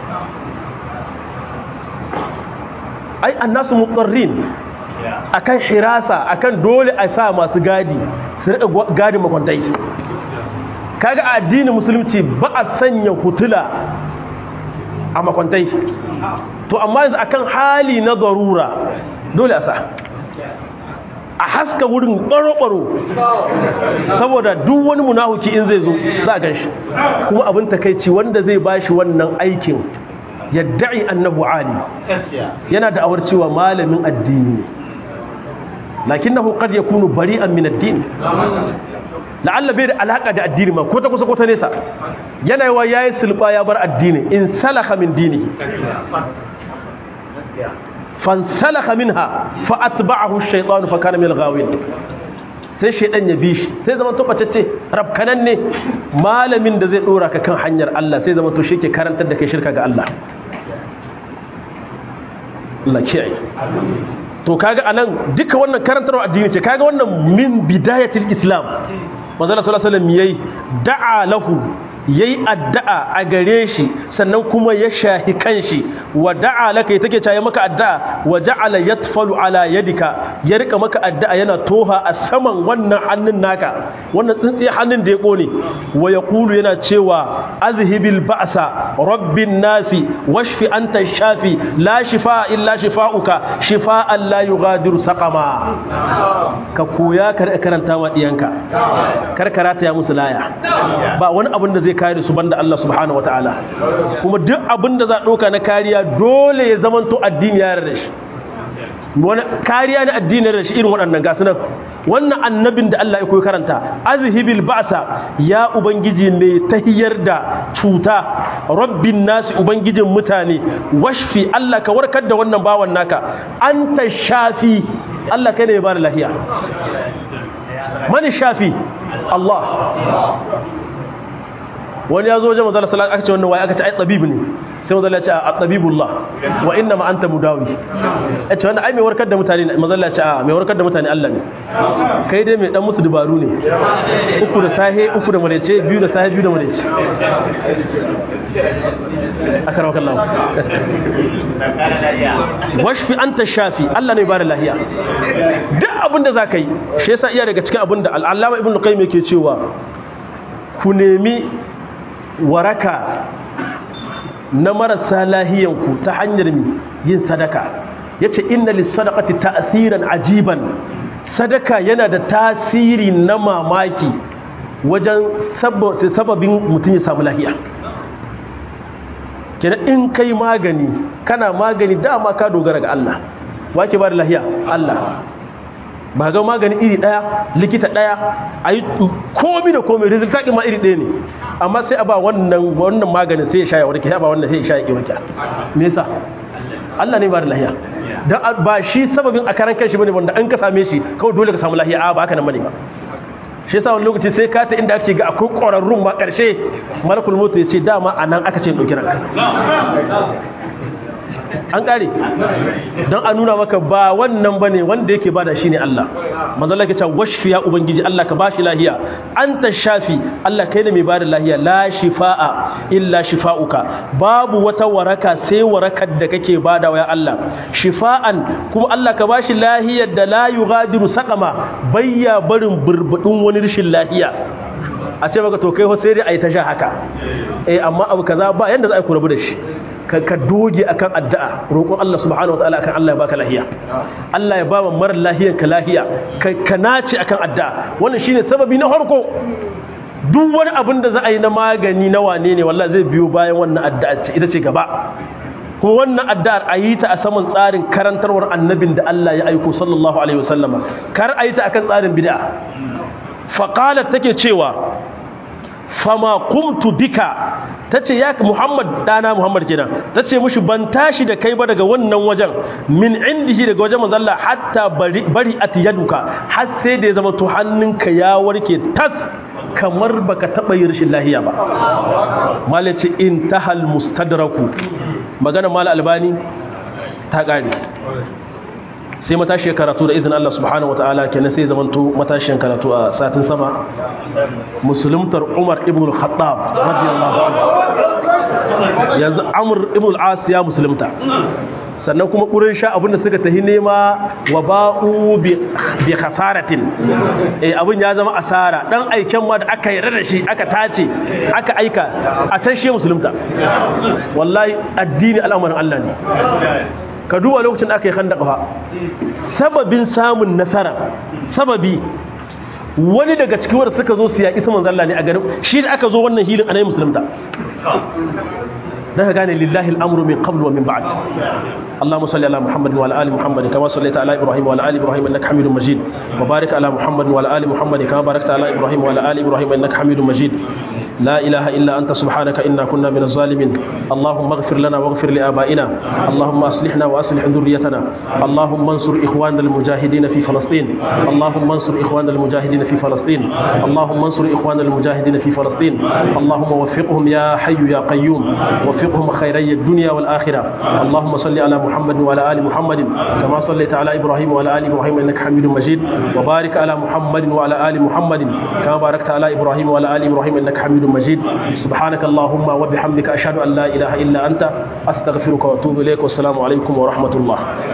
ai annasu muqarrin akan hirasa akan dole a sa masu gadi su rika gadi makwantai kaga a addinin musulunci ba a sanya hutula a makwantai to amma yanzu akan hali na darura dole a sa a haska wurin ɓaro-ɓaro saboda duk wani munahuki in zai zo za a gan shi kuma abin takaici wanda zai ba shi wannan aikin yadda'i annabu ali yana da awar cewa malamin addini ne lakin nahu qad yakunu bari'an min addini la'alla bai da alaka da addini ma ko ta kusa ko ta nesa yana yawa yayi sulba ya bar addini in salaka min dinihi fansalaka minha fa atba'ahu ash-shaytanu fa kana min al-ghawin sai shaydan ya bi shi sai zaman to bacece rabkanan ne malamin da zai dora ka kan hanyar Allah sai zaman to shi ke karantar da kai shirka ga Allah Allah kiyaye to kaga anan duka wannan karantarwa addini ce kaga wannan min bidayatil islam manzo sallallahu alaihi wasallam yayi da'a lahu yayi addu'a a gare shi sannan kuma ya shahi kanshi wa da'a laka take caye maka addu'a wa ja'ala yatfalu ala yadika ya rika maka addu'a yana toha a saman wannan hannun naka wannan tsintsiye hannun da ya kone wa yaqulu yana cewa azhibil ba'sa rabbin nasi washfi anta shafi la shifa illa shifauka shifaan la yughadiru saqama ka koya ka karanta wa diyanka karkarata ya musu laya ba wani abin da zai kare su banda Allah subhanahu wataala kuma duk abin da za ɗauka na kariya dole ya zamanto addini ya yarda shi wani kariya na addini da shi irin waɗannan gasu nan wannan annabin da Allah ya koyi karanta azhibil ba'sa ya ubangiji mai tahiyar da cuta rabbin nasi ubangijin mutane washfi Allah ka warkar da wannan bawan naka anta shafi Allah kai ne ya bada lafiya mani shafi Allah wani ya zo wajen mazala salat aka ce wannan waye aka ce ai tabibu ne sai mazala ya ce a tabibullah wa inna ma anta mudawi ya ce wannan ai mai warkar da mutane mazala ya ce a mai warkar da mutane Allah ne kai dai mai dan musu dubaru ne uku da sahe uku da malece biyu da sahe biyu da malece akarwa kallahu washfi anta shafi Allah ne bada lahiya duk abinda zaka yi shi yasa iya daga cikin abinda al-allama ibnu qayyim yake cewa ku nemi waraka na marasa lahiyanku ta hanyar yin sadaka ya ce inna lissadakati ta'asiran ajiban sadaka yana da tasiri na mamaki wajen sababin mutum ya samu lahiya kenan in kai magani kana magani dama ka dogara ga Allah wake ba da lahiya Allah ba ga magani iri daya likita daya a yi komi da komi resultat ma iri daya ne amma sai a ba wannan wannan maganin sai ya sha ya warke sai a ba wannan sai ya sha ya warke me yasa Allah ne ba da lahiya dan ba shi sababin a karan kanshi bane wanda an ka same shi kawai dole ka samu lahiya a ba haka nan bane ba shi yasa wani lokaci sai ka ta inda ake ga akwai ƙwararrun ma ƙarshe malakul mutu ya ce dama a nan aka ce ɗauki ranka an ƙare don a nuna maka ba wannan ba ne wanda yake bada shi ne Allah mazala ke can washfi ya ubangiji Allah ka bashi lahiya an ta shafi Allah kai ne mai bada lahiya la shifa'a illa shifa'uka babu wata waraka sai warakar da kake bada wa ya Allah shifa'an kuma Allah ka bashi lahiyar da la yughadiru saqama bayya barin burbudin wani rashin lahiya a ce maka to kai ho sai dai ayi ta sha haka eh amma abu kaza ba yanda za a yi kurabu da shi ka doge akan addu'a roƙon Allah subhanahu wataala akan Allah ya baka lahiya Allah ya ba mara lahiyan ka lahiya ka nace akan addu'a wannan shine sababi na farko duk wani abin da za a yi na magani na wane ne wallahi zai biyo bayan wannan addu'a ce ita ce gaba kuma wannan addu'ar a yi ta a saman tsarin karantarwar annabin da Allah ya aiko sallallahu alaihi wasallama kar a yi ta akan tsarin bid'a faqalat take cewa fama kumtu bika ta ce ya muhammad dana muhammad kenan ta ce mushi ban tashi da kai ba daga wannan wajen min indihi daga wajen manzalla hatta bari a yaduka har sai da ya zama to hannunka ya warke tas kamar baka taɓa yi rashin lahiya ba malaci in tahal mustadraku magana mala albani ta ƙare sai matashiyar karatu da izinin Allah subhanahu wa ta'ala kenan sai zamanto matashiyar karatu a satin sama musuluntar Umar ibn al-Khattab radiyallahu anhu yanzu Amr ibn al-As ya musulunta sannan kuma Quraysha abinda suka tahi nema wa ba'u bi khasaratin eh abin ya zama asara dan aiken ma da aka yarda da shi aka tace aka aika a can shi musulunta wallahi addini al'amarin Allah ne ka duba lokacin da aka yi khandaka fa sababin samun nasara sababi wani daga cikin wanda suka zo su yaƙi saman zalla ne a garin shi da aka zo wannan hilin anayi musulunta dan ka gane lillahi al-amru min qabl wa min ba'd اللهم صل على محمد وعلى ال محمد كما صليت على ابراهيم وعلى ال ابراهيم انك حميد مجيد وبارك على محمد وعلى ال محمد كما باركت على ابراهيم وعلى ال ابراهيم انك حميد مجيد لا اله الا انت سبحانك انا كنا من الظالمين اللهم اغفر لنا واغفر لابائنا اللهم اصلحنا واصلح ذريتنا اللهم انصر اخواننا المجاهدين في فلسطين اللهم انصر اخواننا المجاهدين في فلسطين اللهم انصر اخواننا المجاهدين في فلسطين اللهم وفقهم يا حي يا قيوم وفقهم خيري الدنيا والاخره اللهم صل على محمد وعلى ال محمد كما صليت على ابراهيم وعلى ال ابراهيم انك حميد مجيد وبارك على محمد وعلى ال محمد كما باركت على ابراهيم وعلى ال ابراهيم انك حميد مجيد سبحانك اللهم وبحمدك اشهد ان لا اله الا انت استغفرك واتوب اليك والسلام عليكم ورحمه الله